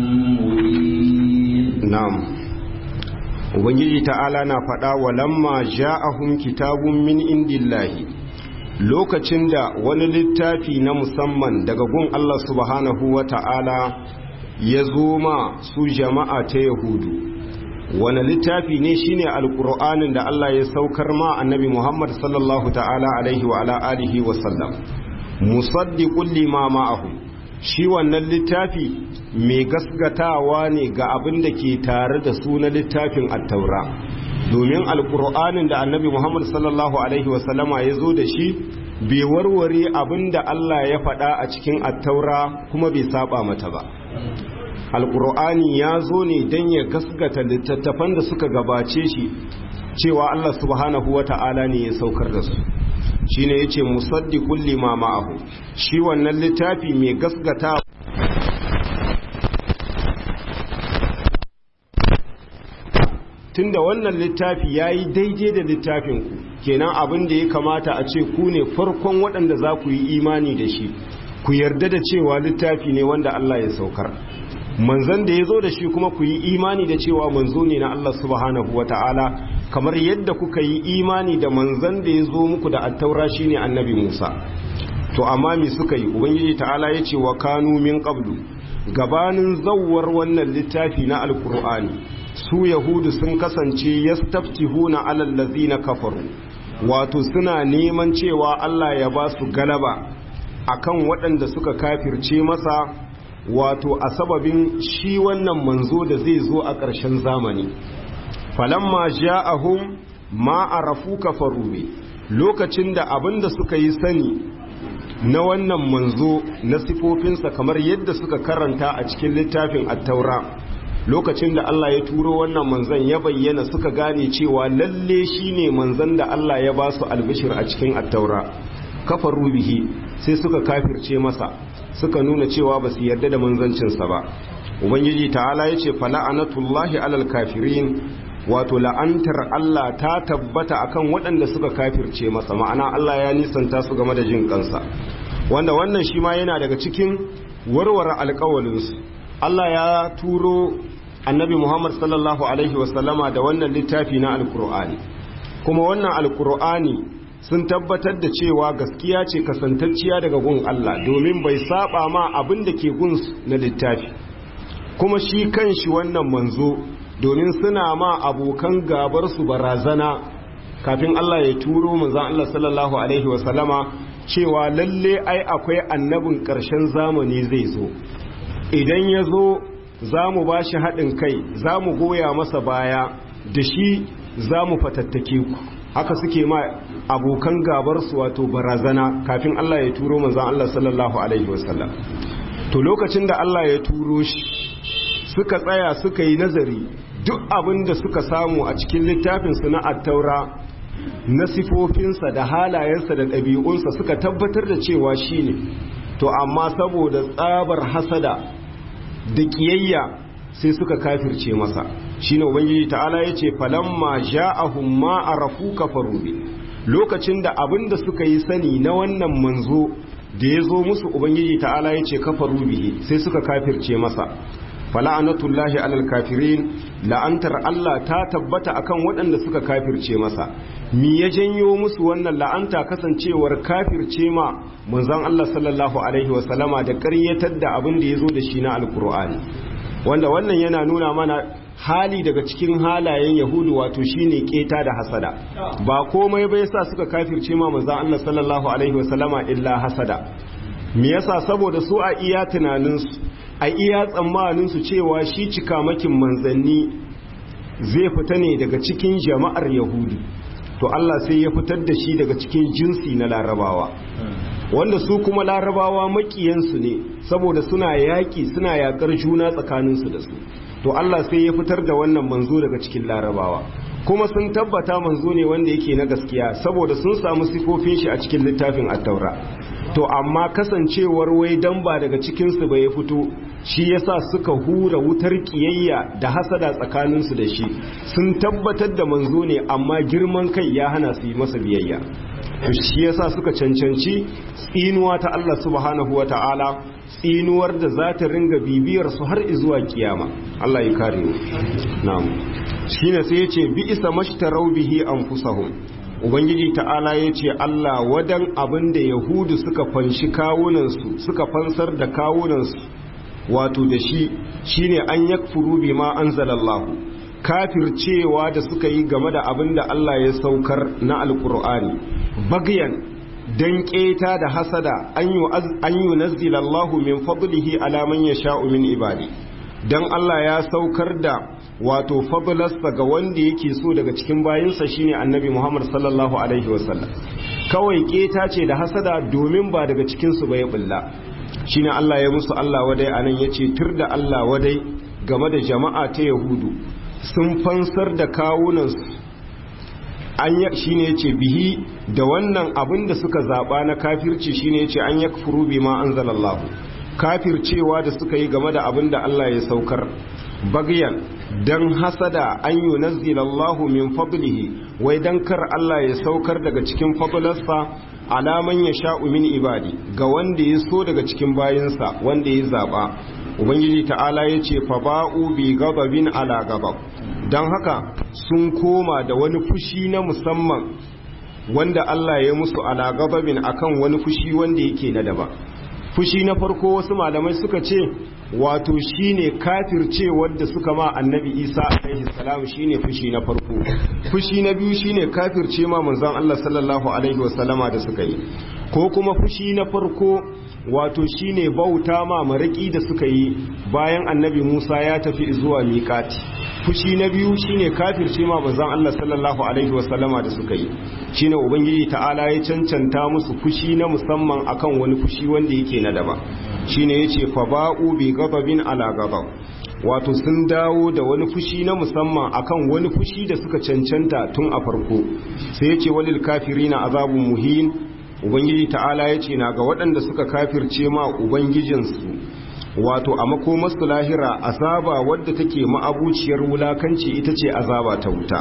مهين نعم ubangiji ta'ala na faɗa wa lamma ja'ahum kitabun min indillahi lokacin da wani littafi na musamman daga gun Allah subhanahu wa ta'ala ya zo ma su jama'a ta yahudu wani littafi ne shine alkur'anin da Allah ya saukar ma annabi Muhammad sallallahu ta'ala alaihi wa ala alihi wa sallam musaddiqul lima ma'ahu shi wannan littafi mai gasgatawa ne ga abin da ke tare da su na littafin attaura domin alkur'anin da annabi muhammad sallallahu alaihi wasallama ya zo da shi bai warware abin da allah ya faɗa a cikin attaura kuma bai saba mata ba alkur'ani ya zo ne don ya gasgata littattafan da suka gabace shi cewa allah subhanahu wa ta'ala ne ya saukar da su shine yace musaddiqul lima ma'ahu shi wannan littafi mai gasgata tunda wannan littafi yayi daidai da littafin ku kenan abin da ya kamata a ce ku ne farkon waɗanda za ku yi imani da shi ku yarda da cewa littafi ne wanda Allah ya saukar manzon da ya zo da shi kuma ku yi imani da cewa manzo ne na Allah subhanahu wata'ala kamar yadda kuka yi imani da manzon da ya zo muku da attaura shine annabi Musa to amma me suka yi ubangiji ta'ala ya ce wa kanu min qablu gabanin zawwar wannan littafi na alkur'ani su yahudu sun kasance yastaftihuna alal ladzina kafaru wato suna neman cewa Allah ya ba su galaba akan waɗanda suka kafirce masa wato a sababin shi wannan manzo da zai zo a ƙarshen zamani falamma ja'ahum ma arafu kafaru bi lokacin da abinda suka yi sani na wannan manzo na sifofinsa kamar yadda suka karanta a cikin littafin attaura lokacin da Allah ya turo wannan manzon ya bayyana suka gane cewa lalle shine manzon da Allah ya ba su albishir a cikin attaura kafaru bihi sai suka kafirce masa suka nuna cewa ba su yarda da manzancinsa ba ubangiji ta'ala ya ce fala'anatullahi alal kafirin wato la'antar Allah ta tabbata akan waɗanda suka kafirce masa ma'ana Allah ya nisanta su game da jin kansa wanda wannan shi ma yana daga cikin warware alƙawalinsu Allah ya turo annabi Muhammad sallallahu alaihi wasallama da wannan littafi na alkur'ani kuma wannan alkur'ani sun tabbatar da cewa gaskiya ce kasantacciya daga gun Allah domin bai saba ma abin da ke gun na littafi kuma shi kanshi wannan manzo domin suna ma abokan gabar su barazana kafin Allah ya turo manzon Allah sallallahu alaihi wasallama cewa lalle ai akwai annabin ƙarshen zamani zai zo idan ya zo za mu ba shi haɗin kai za mu goya masa baya da shi za mu fatattake ku haka suke ma abokan gabarsu wato barazana kafin Allah ya turo manzan Allah sallallahu Alaihi wasallam to lokacin da Allah ya turo shi suka tsaya suka yi nazari duk abin da suka samu a cikin littafinsu na attaura na sifofinsa da halayensa da ɗabi'unsa suka tabbatar da cewa shi ne to amma saboda tsabar hasada da kiyayya sai suka kafirce masa shine ubangiji ta'ala yace falamma ja'ahum ma arafu kafaru bi lokacin da abinda suka yi sani na wannan manzo da ya zo musu ubangiji ta'ala yace kafaru bihi sai suka kafirce masa fala'anatullahi alal kafirin la'antar Allah ta tabbata akan waɗanda suka kafirce masa mi ya janyo musu wannan la'anta kasancewar kafirce ma manzon Allah sallallahu alaihi wasallama da ƙaryatar da abin da ya zo da shi na alkur'ani wanda wannan yana nuna mana hali daga cikin halayen yahudu wato shine keta da hasada ba komai bai sa suka kafirce ma manzon Allah sallallahu alaihi wasallama illa hasada me yasa saboda su a iya tunaninsu a iya tsammaninsu cewa shi cikamakin manzanni zai fita ne daga cikin jama'ar yahudu to Allah sai ya fitar da shi daga cikin jinsi na larabawa wanda su kuma larabawa makiyansu ne saboda suna yaƙi suna yaƙar juna tsakaninsu da su to Allah sai ya fitar da wannan manzo daga cikin larabawa kuma sun tabbata manzo ne wanda yake na gaskiya saboda sun samu sifofin shi a cikin littafin attaura to amma kasancewar wai dan ba daga cikinsu ba ya fito shi yasa suka hura wutar kiyayya da hasada tsakaninsu da shi sun tabbatar da manzo ne amma girman kai ya hana su yi masa biyayya to shi yasa suka cancanci tsinuwa ta Allah subhanahu wa ta'ala tsinuwar da za ta ringa bibiyar su har zuwa kiyama Allah ya kare mu na'am shine sai yace bi isa mashtarau bihi anfusahum ubangiji ta'ala yace Allah wadan abin da yahudu suka fanshi kawunansu suka fansar da kawunansu wato da shi shine an yakfuru bima anzalallahu kafircewa da suka yi game da abin da Allah ya saukar na alkur'ani bagyan dan keta da hasada an yi nazzilallahu min fadlihi ala man yasha'u min ibadi dan Allah ya saukar da wato fadlarsa ga wanda yake so daga cikin bayinsa shine annabi Muhammad sallallahu alaihi wasallam kawai keta ce da hasada domin ba daga cikin su bai bulla shine Allah ya musu Allah wadai anan yace tur da Allah wadai game da jama'a ta Yahudu sun fansar da kawunansu an shine yace bihi da wannan abin da suka zaba na kafirci shine yace an yakfuru bima anzalallahu kafircewa da suka yi game da abin da Allah ya saukar bagyan dan hasada an yunazzilallahu min fadlihi wai dan kar Allah ya saukar daga cikin fadlarsa alaman ya sha'u min ibadi ga wanda ya so daga cikin bayinsa wanda ya zaba ubangiji ta'ala ya ce fa ba'u bi gababin ala gabab don haka sun koma da wani fushi na musamman wanda Allah ya musu ala gababin akan wani fushi wanda yake na daba fushi na farko wasu malamai suka ce wato shine kafirce wadda suka ma annabi isa alaihi salam shine fushi na farko fushi na biyu shine kafirce ma manzon Allah sallallahu alaihi wasallama da suka yi ko kuma fushi na farko wato shine bauta ma maraki da suka yi bayan annabi Musa ya tafi zuwa miƙati fushi na biyu shine kafirce ma manzon Allah sallallahu alaihi wasallama da suka yi shine ubangiji ta'ala ya cancanta musu fushi na musamman akan wani fushi wanda yake na daba shine yace fa ba'u bi ghadabin ala ghadab wato sun dawo da wani fushi na musamman akan wani fushi da suka cancanta tun a farko sai yace walil kafirina azabun muhin ubangiji ta'ala yace na ga waɗanda suka kafirce ma ubangijinsu wato a makomarsu lahira azaba wadda take ma'abuciyar wulakanci ita ce azaba ta wuta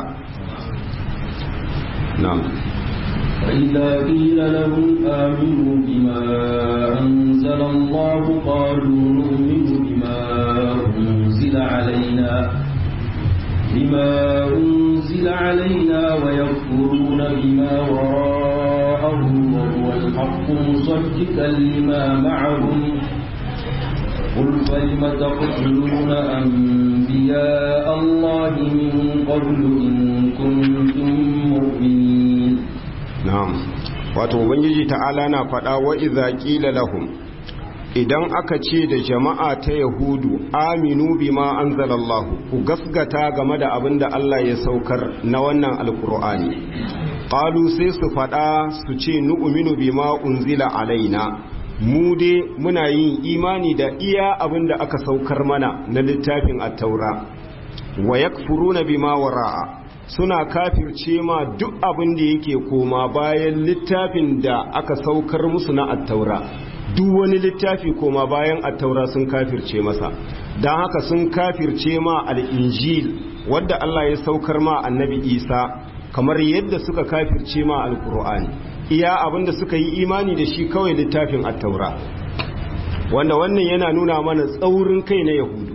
na'am فإذا قيل لهم آمنوا بما أنزل الله قالوا نؤمن بما أنزل علينا بما أنزل علينا ويكفرون بما وراءه وهو الحق مصدقا لما معهم قل فلم تقتلون أنبياء الله من قبل إن كنتم مؤمنين na'am wato ubangiji ta'ala na faɗa wa idza qila lahum idan aka ce da jama'a ta yahudu aminu bima anzalallahu ku gasgata game da abin da Allah ya saukar na wannan alkur'ani qalu sai su faɗa su ce nu'minu bima unzila alaina mu dai muna yin imani da iya abin da aka saukar mana na littafin at-taura wa yakfuruna bima wara'a suna kafirce ma duk abin da yake koma bayan littafin da aka saukar musu na attaura duk wani littafi koma bayan attaura sun kafirce masa don haka sun kafirce ma al'injil wadda Allah ya saukar ma annabi isa kamar yadda suka kafirce ma alkur'ani iya abinda suka yi imani da shi kawai littafin attaura wanda wannan yana nuna mana tsaurin kai na yahudu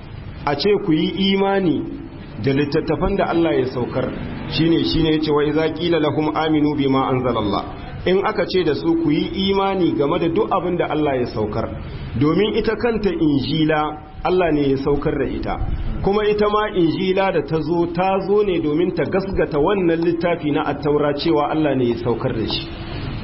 a ce ku yi imani da littattafan da Allah ya saukar shine shine yace wa idza qila lahum aminu bima anzalallah in aka ce da su ku yi imani game da duk abin da Allah ya saukar domin ita kanta injila Allah ne ya saukar da ita kuma ita ma injila da ta zo ta zo ne domin ta gasgata wannan littafi na attaura cewa Allah ne ya saukar da shi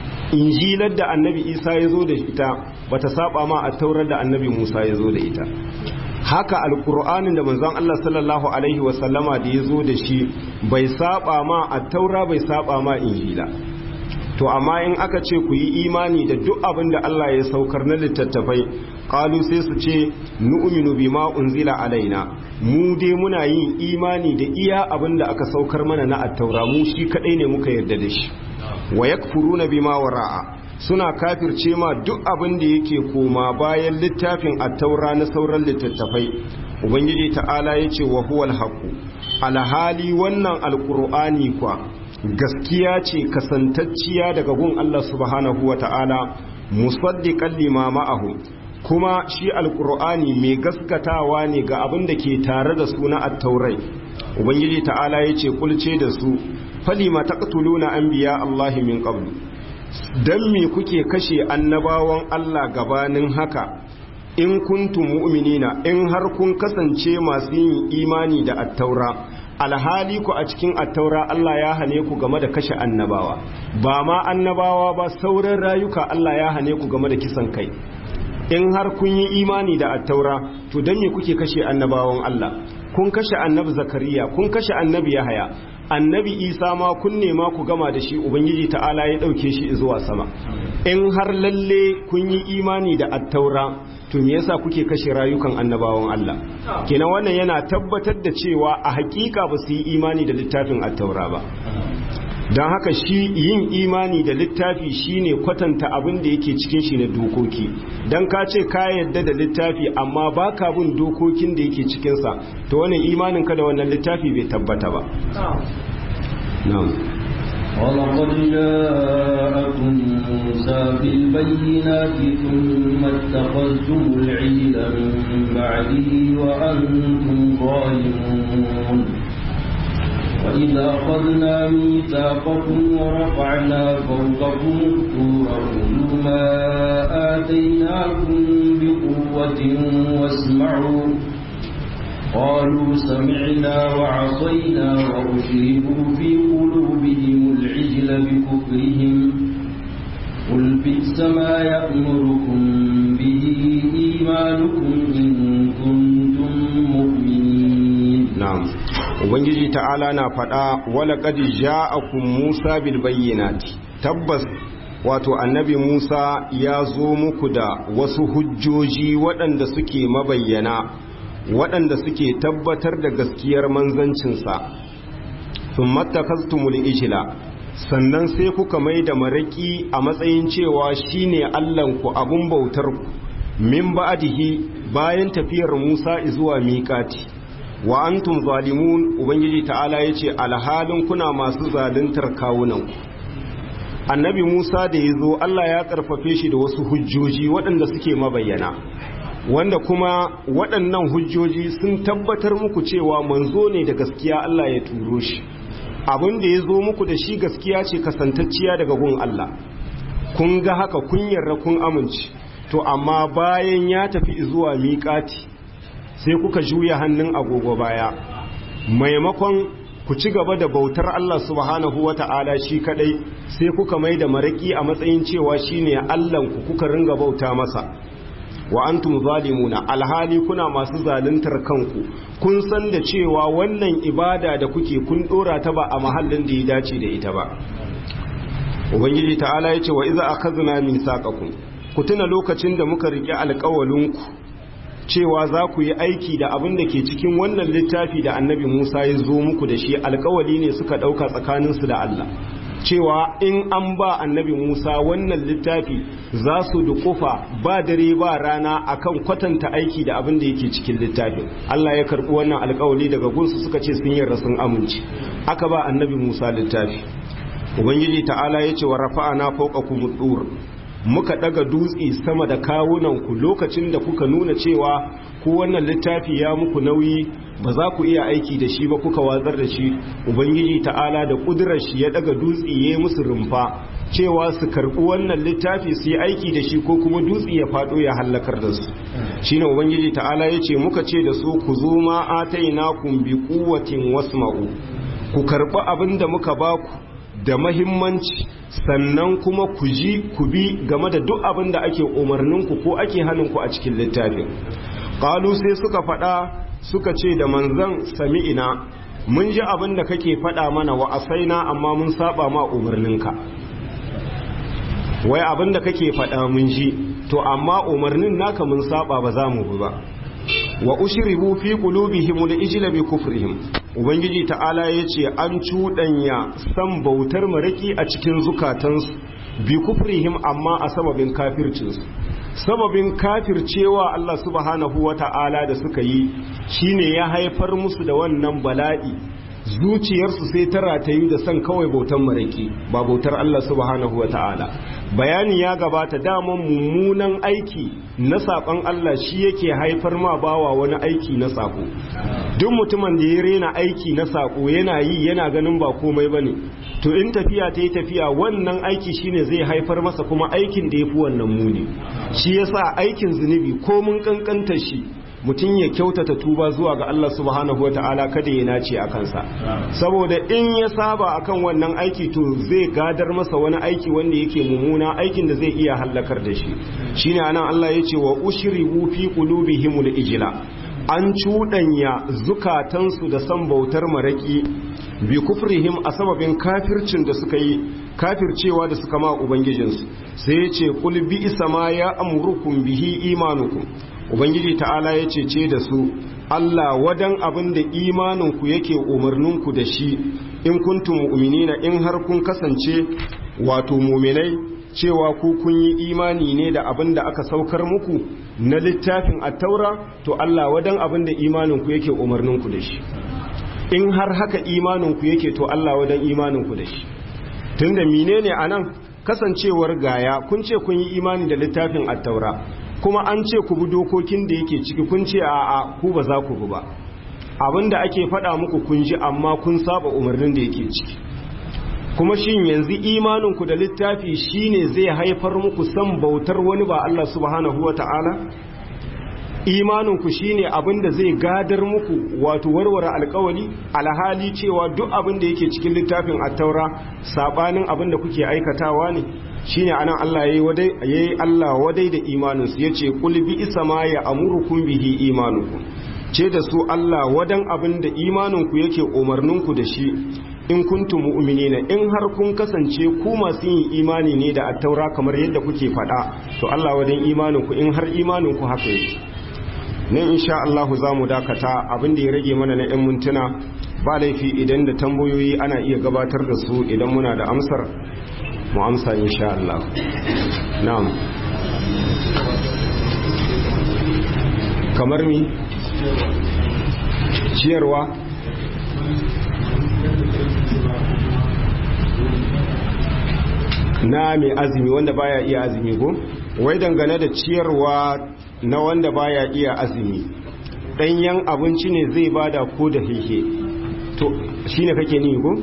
injilar da annabi isa ya zo da ita bata saba ma attaurar da annabi musa ya zo da ita haka alkur'anin da manzon Allah sallallahu alaihi wasallama da ya zo da shi bai saba ma attaura bai saba ma injila to amma in aka ce ku yi imani da duk abin da Allah ya saukar na littattafai qalu sai su ce nu'minu bima unzila alaina mu dai muna yin imani da iya abin da aka saukar mana na attaura mu shi kadai ne muka yarda da shi wa yakfuruna bima wara'a suna kafirce ma duk abin da yake koma bayan littafin attaura na sauran littattafai ubangiji ta'ala yace wa huwal haqu alhali wannan alqur'ani kwa gaskiya ce kasantacciya daga gun Allah subhanahu wa ta'ala musaddiqan lima ma'ahu kuma shi alqur'ani mai gaskatawa ne ga abin da ke tare da su na at-taurai ubangiji ta'ala yace kulce da su falima taqtuluna anbiya Allah min qablu dan me kuke kashe annabawan Allah gabanin haka in kuntum mu'minina in har kun kasance masu yin imani da at-taura alhali ku a cikin attaura Allah ya hane ku game da kashe annabawa ba ma annabawa ba sauran rayuka Allah ya hane ku game da kisan kai in har kun yi imani da attaura to don me kuke kashe annabawan Allah kun kashe annabi zakariya kun kashe annabi yahaya annabi isa ma kun nema ku gama da shi ubangiji ta'ala ya ɗauke shi zuwa sama in har lalle kun yi imani da attaura to me yasa kuke kashe rayukan annabawan Allah kenan wannan yana tabbatar da cewa a hakika ba su yi imani da littafin attaura ba don haka shi yin imani da littafi shine kwatanta abin da yake cikin shi na dokoki don ka ce ka yadda da littafi amma ba ka bin dokokin da yake cikinsa to wannan imanin ka da wannan littafi bai tabbata ba ولقد جاءكم موسى بالبينات ثم اتخذتم العجل من بعده وأنتم ظالمون وإذا أخذنا ميثاقكم ورفعنا فوقكم الطور خذوا ما آتيناكم بقوة واسمعوا قالوا سمعنا وعصينا وأشربوا في قلوبهم العجل بكفرهم قل بئس ما يأمركم به إيمانكم إن كنتم مؤمنين نعم ubangiji ta'ala na faɗa wala qad ja'akum Musa bil bayyinati tabbas wato annabi Musa ya zo muku da wasu hujjoji waɗanda suke mabayyana waɗanda suke tabbatar da gaskiyar manzancinsa sun matakastumul ijila sannan sai kuka mai da maraki a matsayin cewa shine Allahnku abun bautarku min ba'dihi bayan tafiyar Musa zuwa miƙati wa antum zalimun ubangiji ta'ala yace alhalin kuna masu zaluntar kawunan annabi Musa da yazo Allah ya karfafe shi da wasu hujjoji waɗanda suke mabayyana wanda kuma waɗannan hujjoji sun tabbatar muku cewa manzo ne da gaskiya Allah ya turo shi abin da ya zo muku da shi gaskiya ce kasantacciya daga gun Allah kun ga haka kun yarda kun amince to amma bayan ya tafi zuwa miƙati sai kuka juya hannun agogo baya maimakon ku ci gaba da bautar Allah subhanahu wata'ala shi kadai sai kuka mai da maraki a matsayin cewa shine Allahnku kuka ringa bauta masa wa antum zalimuna alhali kuna masu zaluntar kanku kun san da cewa wannan ibada da kuke kun dora ta ba a mahallin da ya dace da ita ba ubangiji ta'ala yace wa iza akhadna misaqakum ku tuna lokacin da muka rike alƙawalinku cewa za ku yi aiki da abin da ke cikin wannan littafi da annabi Musa ya zo muku da shi alƙawali ne suka ɗauka tsakaninsu da Allah cewa in an ba annabi Musa wannan littafi za su dukufa ba dare ba rana akan kwatanta aiki da abin da yake cikin littafin Allah ya karbi wannan alkawali daga gunsu suka ce sun yarda sun amince aka ba annabi Musa littafi ubangiji ta'ala ya ce wa rafa'ana fawqakum dur muka daga dutse sama da kawunan ku lokacin da kuka nuna cewa ku wannan littafi ya muku nauyi ba za ku iya aiki da shi ba kuka watsar da shi ubangiji ta'ala da kudurar shi ya daga dutse ya musu rumfa cewa su karbi wannan littafi su yi aiki da shi ko kuma dutse ya fado ya hallakar da su shine ubangiji ta'ala ya ce muka ce da su ku zo ma atainakum bi quwwatin wasma'u ku karbi abin da muka baku da mahimmanci sannan kuma ku ji ku bi game da duk abin da ake umarninku ko ake hannunku a cikin littafin ƙalu sai suka faɗa suka ce da manzan sami'ina mun ji abin da kake faɗa mana wa asaina amma mun saba ma umarninka wai abin da kake faɗa mun ji to amma umarnin naka mun saba ba za mu bi ba wa ushribu fi qulubihim al-ijla bi kufrihim ubangiji ta'ala yace an cudanya san bautar maraki a cikin zukatansu bi kufrihim amma a sababin kafircinsu sababin kafircewa Allah subhanahu wata'ala da suka yi shine ya haifar musu da wannan bala'i zuciyarsu sai ta ratayu da san kawai bautar maraki ba bautar Allah subhanahu wata'ala bayani ya gabata daman mummunan aiki na saƙon Allah shi yake haifar ma bawa wani aiki na saƙo duk mutumin da ya rena aiki na saƙo yana yi yana ganin ba komai ba ne to in tafiya ta yi tafiya wannan aiki shine zai haifar masa kuma aikin da ya fi wannan muni shi yasa aikin zunubi ko mun kankanta shi mutum ya kyautata tuba zuwa ga Allah subhanahu wa ta'ala kada ya nace a kansa saboda in ya saba akan wannan aiki to zai gadar masa wani aiki wanda yake mummuna aikin da zai iya hallakar da shi shine anan Allah ya ce wa ushribu fi qulubihimul ijla an cuɗanya zukatansu da san bautar maraki bi kufrihim a sababin kafircin da suka yi kafircewa da suka ma ubangijinsu sai ya ce kul bi isama ya amurukum bihi imanukum ubangiji ta'ala ya cece da su Allah wadan abin da imaninku yake umarninku da shi in kuntum mu'minina in har kun kasance wato muminai cewa ku kun yi imani ne da abin da aka saukar muku na littafin attaura to Allah wadan abin da imaninku yake umarninku da shi in har haka imaninku yake to Allah wadan imaninku da shi tunda menene anan kasancewar gaya kun ce kun yi imani da littafin attaura kuma an ce ku bi dokokin da yake ciki kun ce a a ku ba za ku bi ba abinda ake faɗa muku kun ji amma kun saba umarnin da yake ciki kuma shin yanzu imaninku da littafi shine zai haifar muku san bautar wani ba Allah subhanahu wata'ala imaninku shine abinda zai gadar muku wato warware alkawali alhali cewa duk abinda yake cikin littafin attaura sabanin abinda kuke aikatawa ne shine anan Allah yayi wadai yayi Allah wadai da imaninsu yace qul bi isma ya amurukum bihi imanukum ce da su Allah wadan abin da imaninku yake umarninku da shi in kuntum mu'minina in har kun kasance ku masu yin imani ne da attaura kamar yadda kuke faɗa to Allah wadan imaninku in har imaninku haka yake ne insha Allah za mu dakata abin da ya rage mana na 'yan mintuna ba laifi idan da tambayoyi ana iya gabatar da su idan muna da amsar mu amsa insha Allah na'am kamar mi ciyarwa na mai azumi wanda baya iya azumi ko wai dangane da ciyarwa na wanda baya iya azumi ɗanyen abinci ne zai bada ko da hehe to shine kake ni ko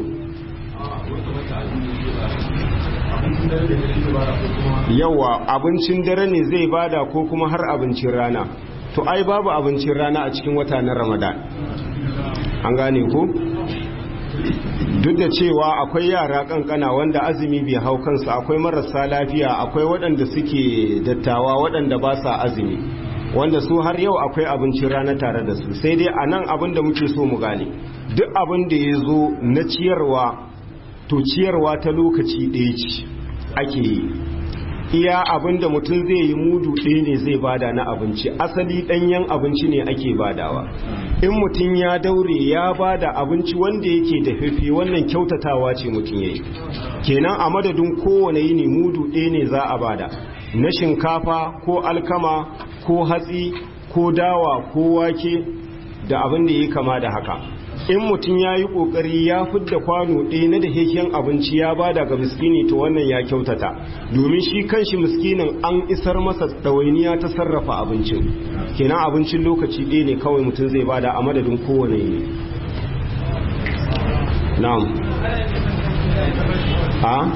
yawa abincin dare ne zai bada ko kuma har abincin rana to ai babu abincin rana a cikin wata na ramadan an gane ko duk da cewa akwai yara kankana wanda azumi bai hau kansu akwai marasa lafiya akwai waɗanda suke dattawa waɗanda ba sa azumi wanda su har yau akwai abincin rana tare da su sai dai a nan abin da muke so mu gane duk abin da ya zo na ciyarwa to ciyarwa ta lokaci ɗaya ce ake yi iya abinda mutum zai yi mudu ɗaya ne zai bada na abinci asali ɗanyen abinci ne ake badawa in mutum ya daure ya bada abinci wanda yake da fifi wannan kyautatawa ce mutum ya yi kenan a madadin kowane yini mudu ɗaya ne za a bada na shinkafa ko alkama ko hatsi ko dawa ko wake da abin da ya kama da haka in mutum ya yi ƙoƙari ya fidda kwano ɗaya na da heken abinci ya bada ga miskini to wannan ya kyautata domin shi kanshi miskinin an isar masa ɗawainiya ta sarrafa abincin kenan abincin lokaci ɗaya ne kawai mutum zai bada a madadin kowane ne na'am a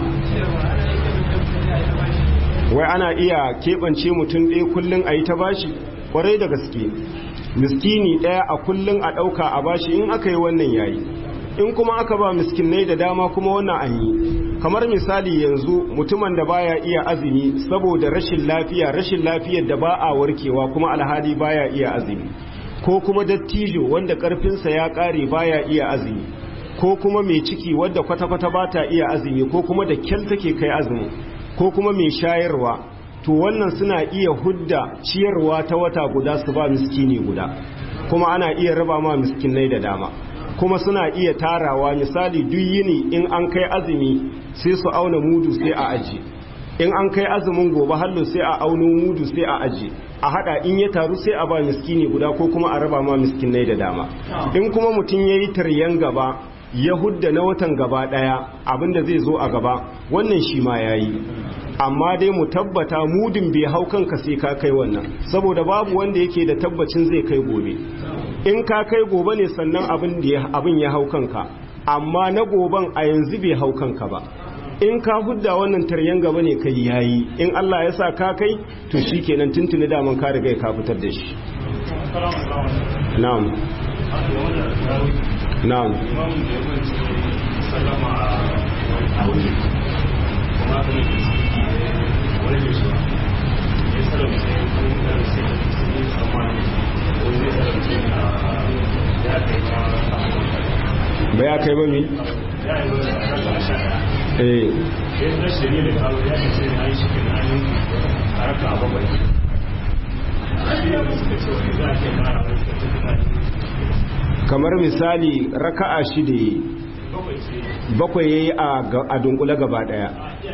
wai ana iya keɓance mutum ɗaya kullum a yi ta bashi ƙwarai da gaske miskini ɗaya a kullum a ɗauka a bashi in aka yi wannan yayi in kuma aka ba miskinai da dama kuma wannan an yi kamar misali yanzu mutumin da baya iya azumi saboda rashin lafiya rashin lafiyar da ba a warkewa kuma alhali baya iya azumi ko kuma dattijo wanda karfinsa ya ƙare baya iya azumi ko kuma mai ciki wadda kwata-kwata ba ta iya azumi ko kuma da kyal take kai azumi ko kuma mai shayarwa to wannan suna iya hudda ciyarwa ta wata guda su ba miskini guda kuma ana iya raba ma miskinai da dama kuma suna iya tarawa misali duk yini in an kai azumi sai su auna mudu sai a aji in an kai azumin gobe hallo sai a auno mudu sai a aji a hada in ya taru sai a ba miskini guda ko kuma a raba ma miskinai da dama in kuma mutum ya yi taryan gaba ya hudda na watan gaba daya abinda zai zo a gaba wannan shi ma ya yi amma dai mu tabbata mudin bai hau kanka sai ka kai wannan saboda babu wanda yake da tabbacin zai kai gobe in ka kai gobe ne sannan abin ya hau kanka amma na goben a yanzu bai hau kanka ba in ka hudda wannan taryan gaba ne kai yayi in Allah ya sa ka kai to shikenan tuntuni daman ka riga ka fitar da shi na'am na'am ba ya kai ba mi? eh kamar misali raka'a shida yi bakwai ya yi a dunkule gaba daya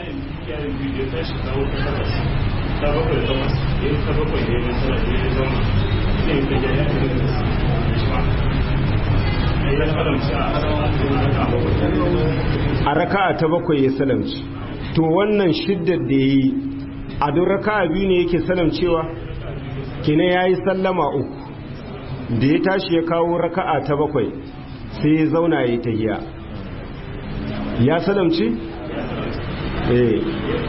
a raka'a ta bakwai ya salamci to wannan shiddar da ya yi a don raka'a biyu ne yake salamcewa kina ya yi sallama uku da ya tashi ya kawo raka'a ta bakwai sai ya zauna ya yi ta giya ya salamci? eh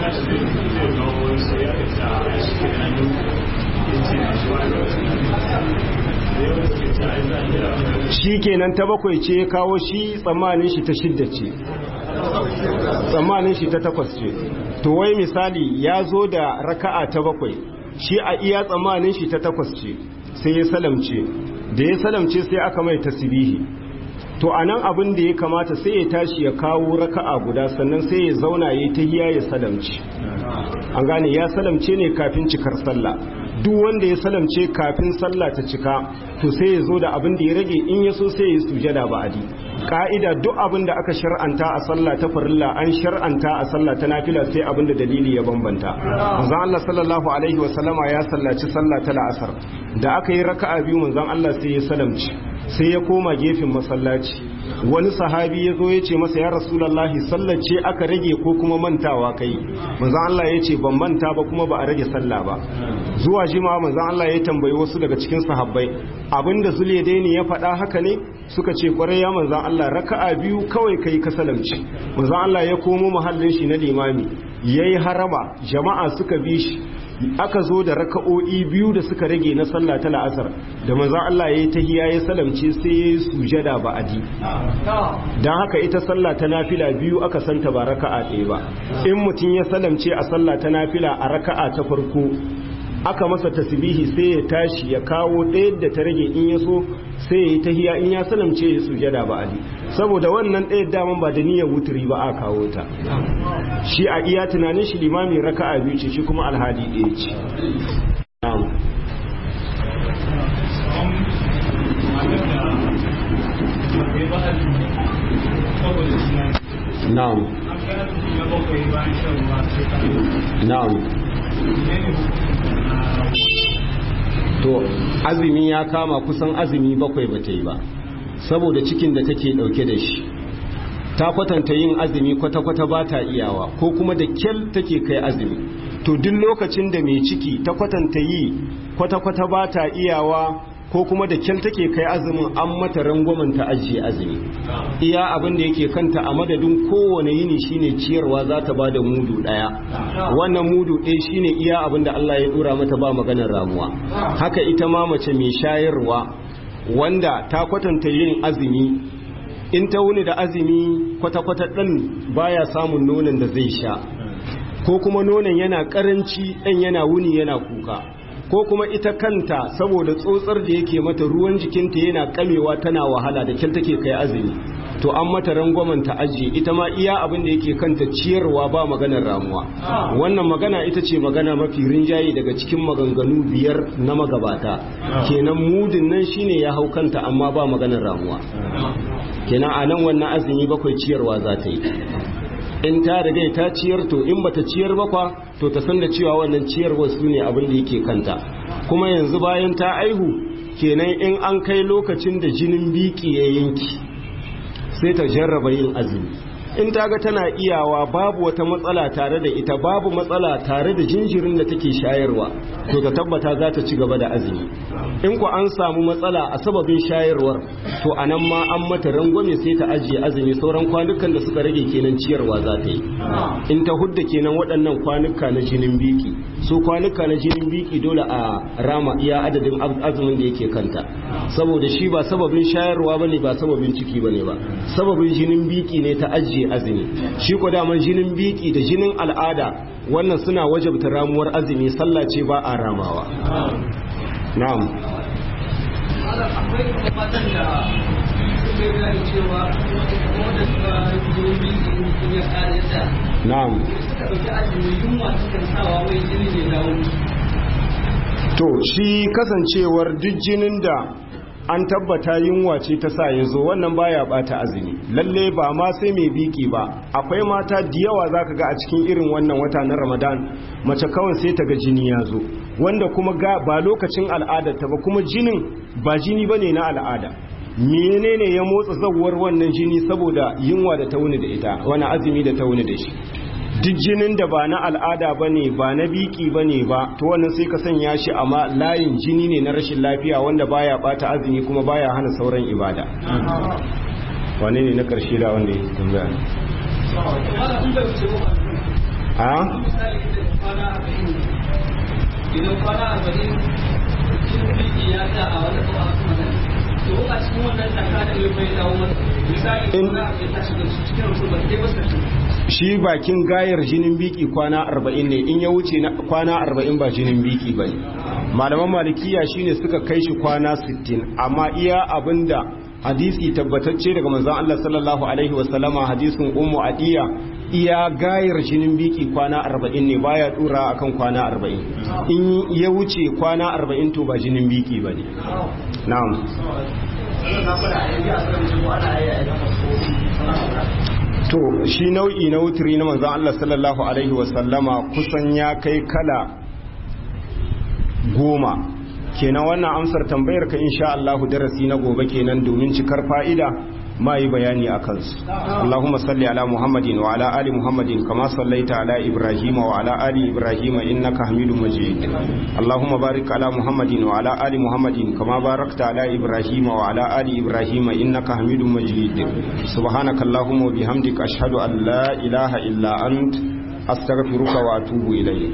shi kenan ta bakwai ce ya kawo shi tsammanin shi ta shidda ce tsammanin shi ta takwas ce to wai misali ya zo da raka'a ta bakwai shi a iya tsammanin shi ta takwas ce sai ya salamce da ya salamce sai aka mai tasbihi to anan abin da ya kamata sai ya tashi ya kawo raka'a guda sannan sai ya zauna ya ta hiya ya salamce an gane ya salamce ne kafin cikar sallah duk wanda ya salamce kafin sallah ta cika to sai ya zo da abin da ya rage in ya so sai ya sujada ba'adi ka'ida duk abin da aka shar'anta a sallah ta farilla an shar'anta a sallah ta nafila sai abin da dalili ya bambanta manzon Allah sallallahu alaihi wa sallama ya sallaci sallah ta la'asar da aka yi raka'a biyu manzon Allah sai ya salamci sai ya koma gefen masallaci wani sahabi ya zo ya ce masa ya rasulallahi sallace aka rage ko kuma mantawa kai manzan Allah ya ce ban manta ba kuma ba a rage sallah ba zuwa jima manzan Allah ya tambayi wasu daga cikin sahabbai abinda zule daini ya faɗa haka ne suka ce kwarai ya manzan Allah raka'a biyu kawai kai ka salamci manzan Allah ya komo muhallin shi na limami yayi harama jama'a suka bi shi aka zo da raka'o'i biyu da suka rage na sallah ta la'asar da manzon Allah yayi tahiyya ya salamce sai yayi sujada ba'adi dan haka ita sallah ta nafila biyu aka santa ba raka'a ɗaya ba in mutum ya salamce a sallah ta nafila a raka'a ta farko aka masa tasbihi sai ya tashi ya kawo ɗaya da ta rage in ya so sai ya yi tahiya in ya salamce ya sujada ba'adi saboda wannan ɗaya daman ba da niyyar wuturi ba a kawo ta shi a iya tunanin shi limami raka'a biyu ce shi kuma alhadi ɗaya ce na'am na'am to azumi ya kama kusan azumi bakwai ba ta yi ba saboda cikin da take dauke da shi ta kwatanta yin azumi kwata-kwata ba ta iyawa ko kuma da kyal take kai azumi to duk lokacin da mai ciki ta kwatanta yi kwata-kwata ba ta iyawa ko kuma da kyal take kai azumin an mata rangwamen ta ajiye azumi iya abin da yake kanta a madadin kowane yini shine ciyarwa za ta bada mudu daya wannan mudu ɗaya shine iya abin da Allah ya dora mata ba maganar ramuwa haka ita ma mace mai shayarwa wanda ta kwatanta yin azumi in ta wuni da azumi kwata-kwata ɗan baya samun nonon da zai sha ko kuma nonon yana ƙaranci ɗan yana wuni yana kuka ko kuma ita kanta saboda tsotsar da yake mata ruwan jikinta yana kamewa tana wahala da kyal take kai azumi to an mata rangwamen ta ajiye ita ma iya abin da yake kanta ciyarwa ba maganar ramuwa wannan magana ita ce magana mafi rinjaye daga cikin maganganu biyar na magabata kenan mudin nan shine ya hau kanta amma ba maganar ramuwa kenan a nan wannan azumi bakwai ciyarwa za ta yi in ta riga ta ciyar to in bata ciyar ba kwa to ta san da cewa wannan ciyarwar su ne abin da yake kanta kuma yanzu bayan ta aihu kenan in an kai lokacin da jinin biki ya yanki sai ta jarraba yin azumi in ta ga tana iyawa babu wata matsala tare da ita babu matsala tare da jinjirin da take shayarwa to ta tabbata za ta ci gaba da azumi in ku an samu matsala a sababin shayarwar to a nan ma an mata rangwame sai ta ajiye azumi sauran kwanukan da suka rage kenan ciyarwa za ta yi in ta hudda kenan waɗannan kwanuka na jinin biki su kwanuka na jinin biki dole a rama iya adadin azumin da yake kanta saboda shi ba sababin shayarwa bane ba sababin ciki bane ba sababin jinin biki ne ta ajiye azumi shi ko daman jinin biki da jinin al'ada wannan suna wajabta ramuwar azumi sallah ce ba a ramawa na'am na'am to shi kasancewar duk jinin da an tabbata yunwa ce ta sa ya zo wannan baya bata azumi lalle ba ma sai mai biki ba akwai mata da yawa zaka ga a cikin irin wannan wata na ramadan mace kawai sai ta ga jini ya zo wanda kuma ga ba lokacin al'adarta ba kuma jinin ba jini bane na al'ada menene ya motsa zawar wannan jini saboda yunwa da ta wuni da ita wani azumi da ta wuni da shi duk jinin da ba na al'ada ba ne ba na biki ba ne ba to wannan sai ka sanya shi amma layin jini ne na rashin lafiya wanda baya bata azumi kuma baya hana sauran ibada wane ne na karshe da wanda ya tambaya a idan kwana arba'in cikin biki ya sa a wani to a cikin wannan taka da ya bai dawo masa misali in ya tashi da su cikin rusul ba sai ba shi bakin gayar jinin biki kwana arba'in ne in ya wuce na kwana arba'in ba jinin biki ba ne malaman malikiya shine suka kai shi kwana sittin amma iya abinda hadisi tabbatacce daga manzon Allah sallallahu alaihi wasallama hadisin ummu adiya iya gayar jinin biki kwana arba'in ne baya dura akan kwana arba'in in ya wuce kwana arba'in to ba jinin biki ba ne na'am to shi nau'i na wuturi na manzan Allah sallallahu Alaihi wasallama kusan ya kai kala goma kenan wannan amsar tambayar ka insha Allah darasi na gobe kenan domin cikar fa'ida ma yi bayani a kansu Allahumma salli ala Muhammadin wa ala ali Muhammadin kama sallaita ala Ibrahim wa ala ali Ibrahim innaka Hamidum Majid Allahumma barik ala Muhammadin wa ala ali Muhammadin kama barakta ala Ibrahim wa ala ali Ibrahim innaka Hamidum Majid subhanaka Allahumma wa bihamdika ashhadu an la ilaha illa ant astaghfiruka wa atubu ilayk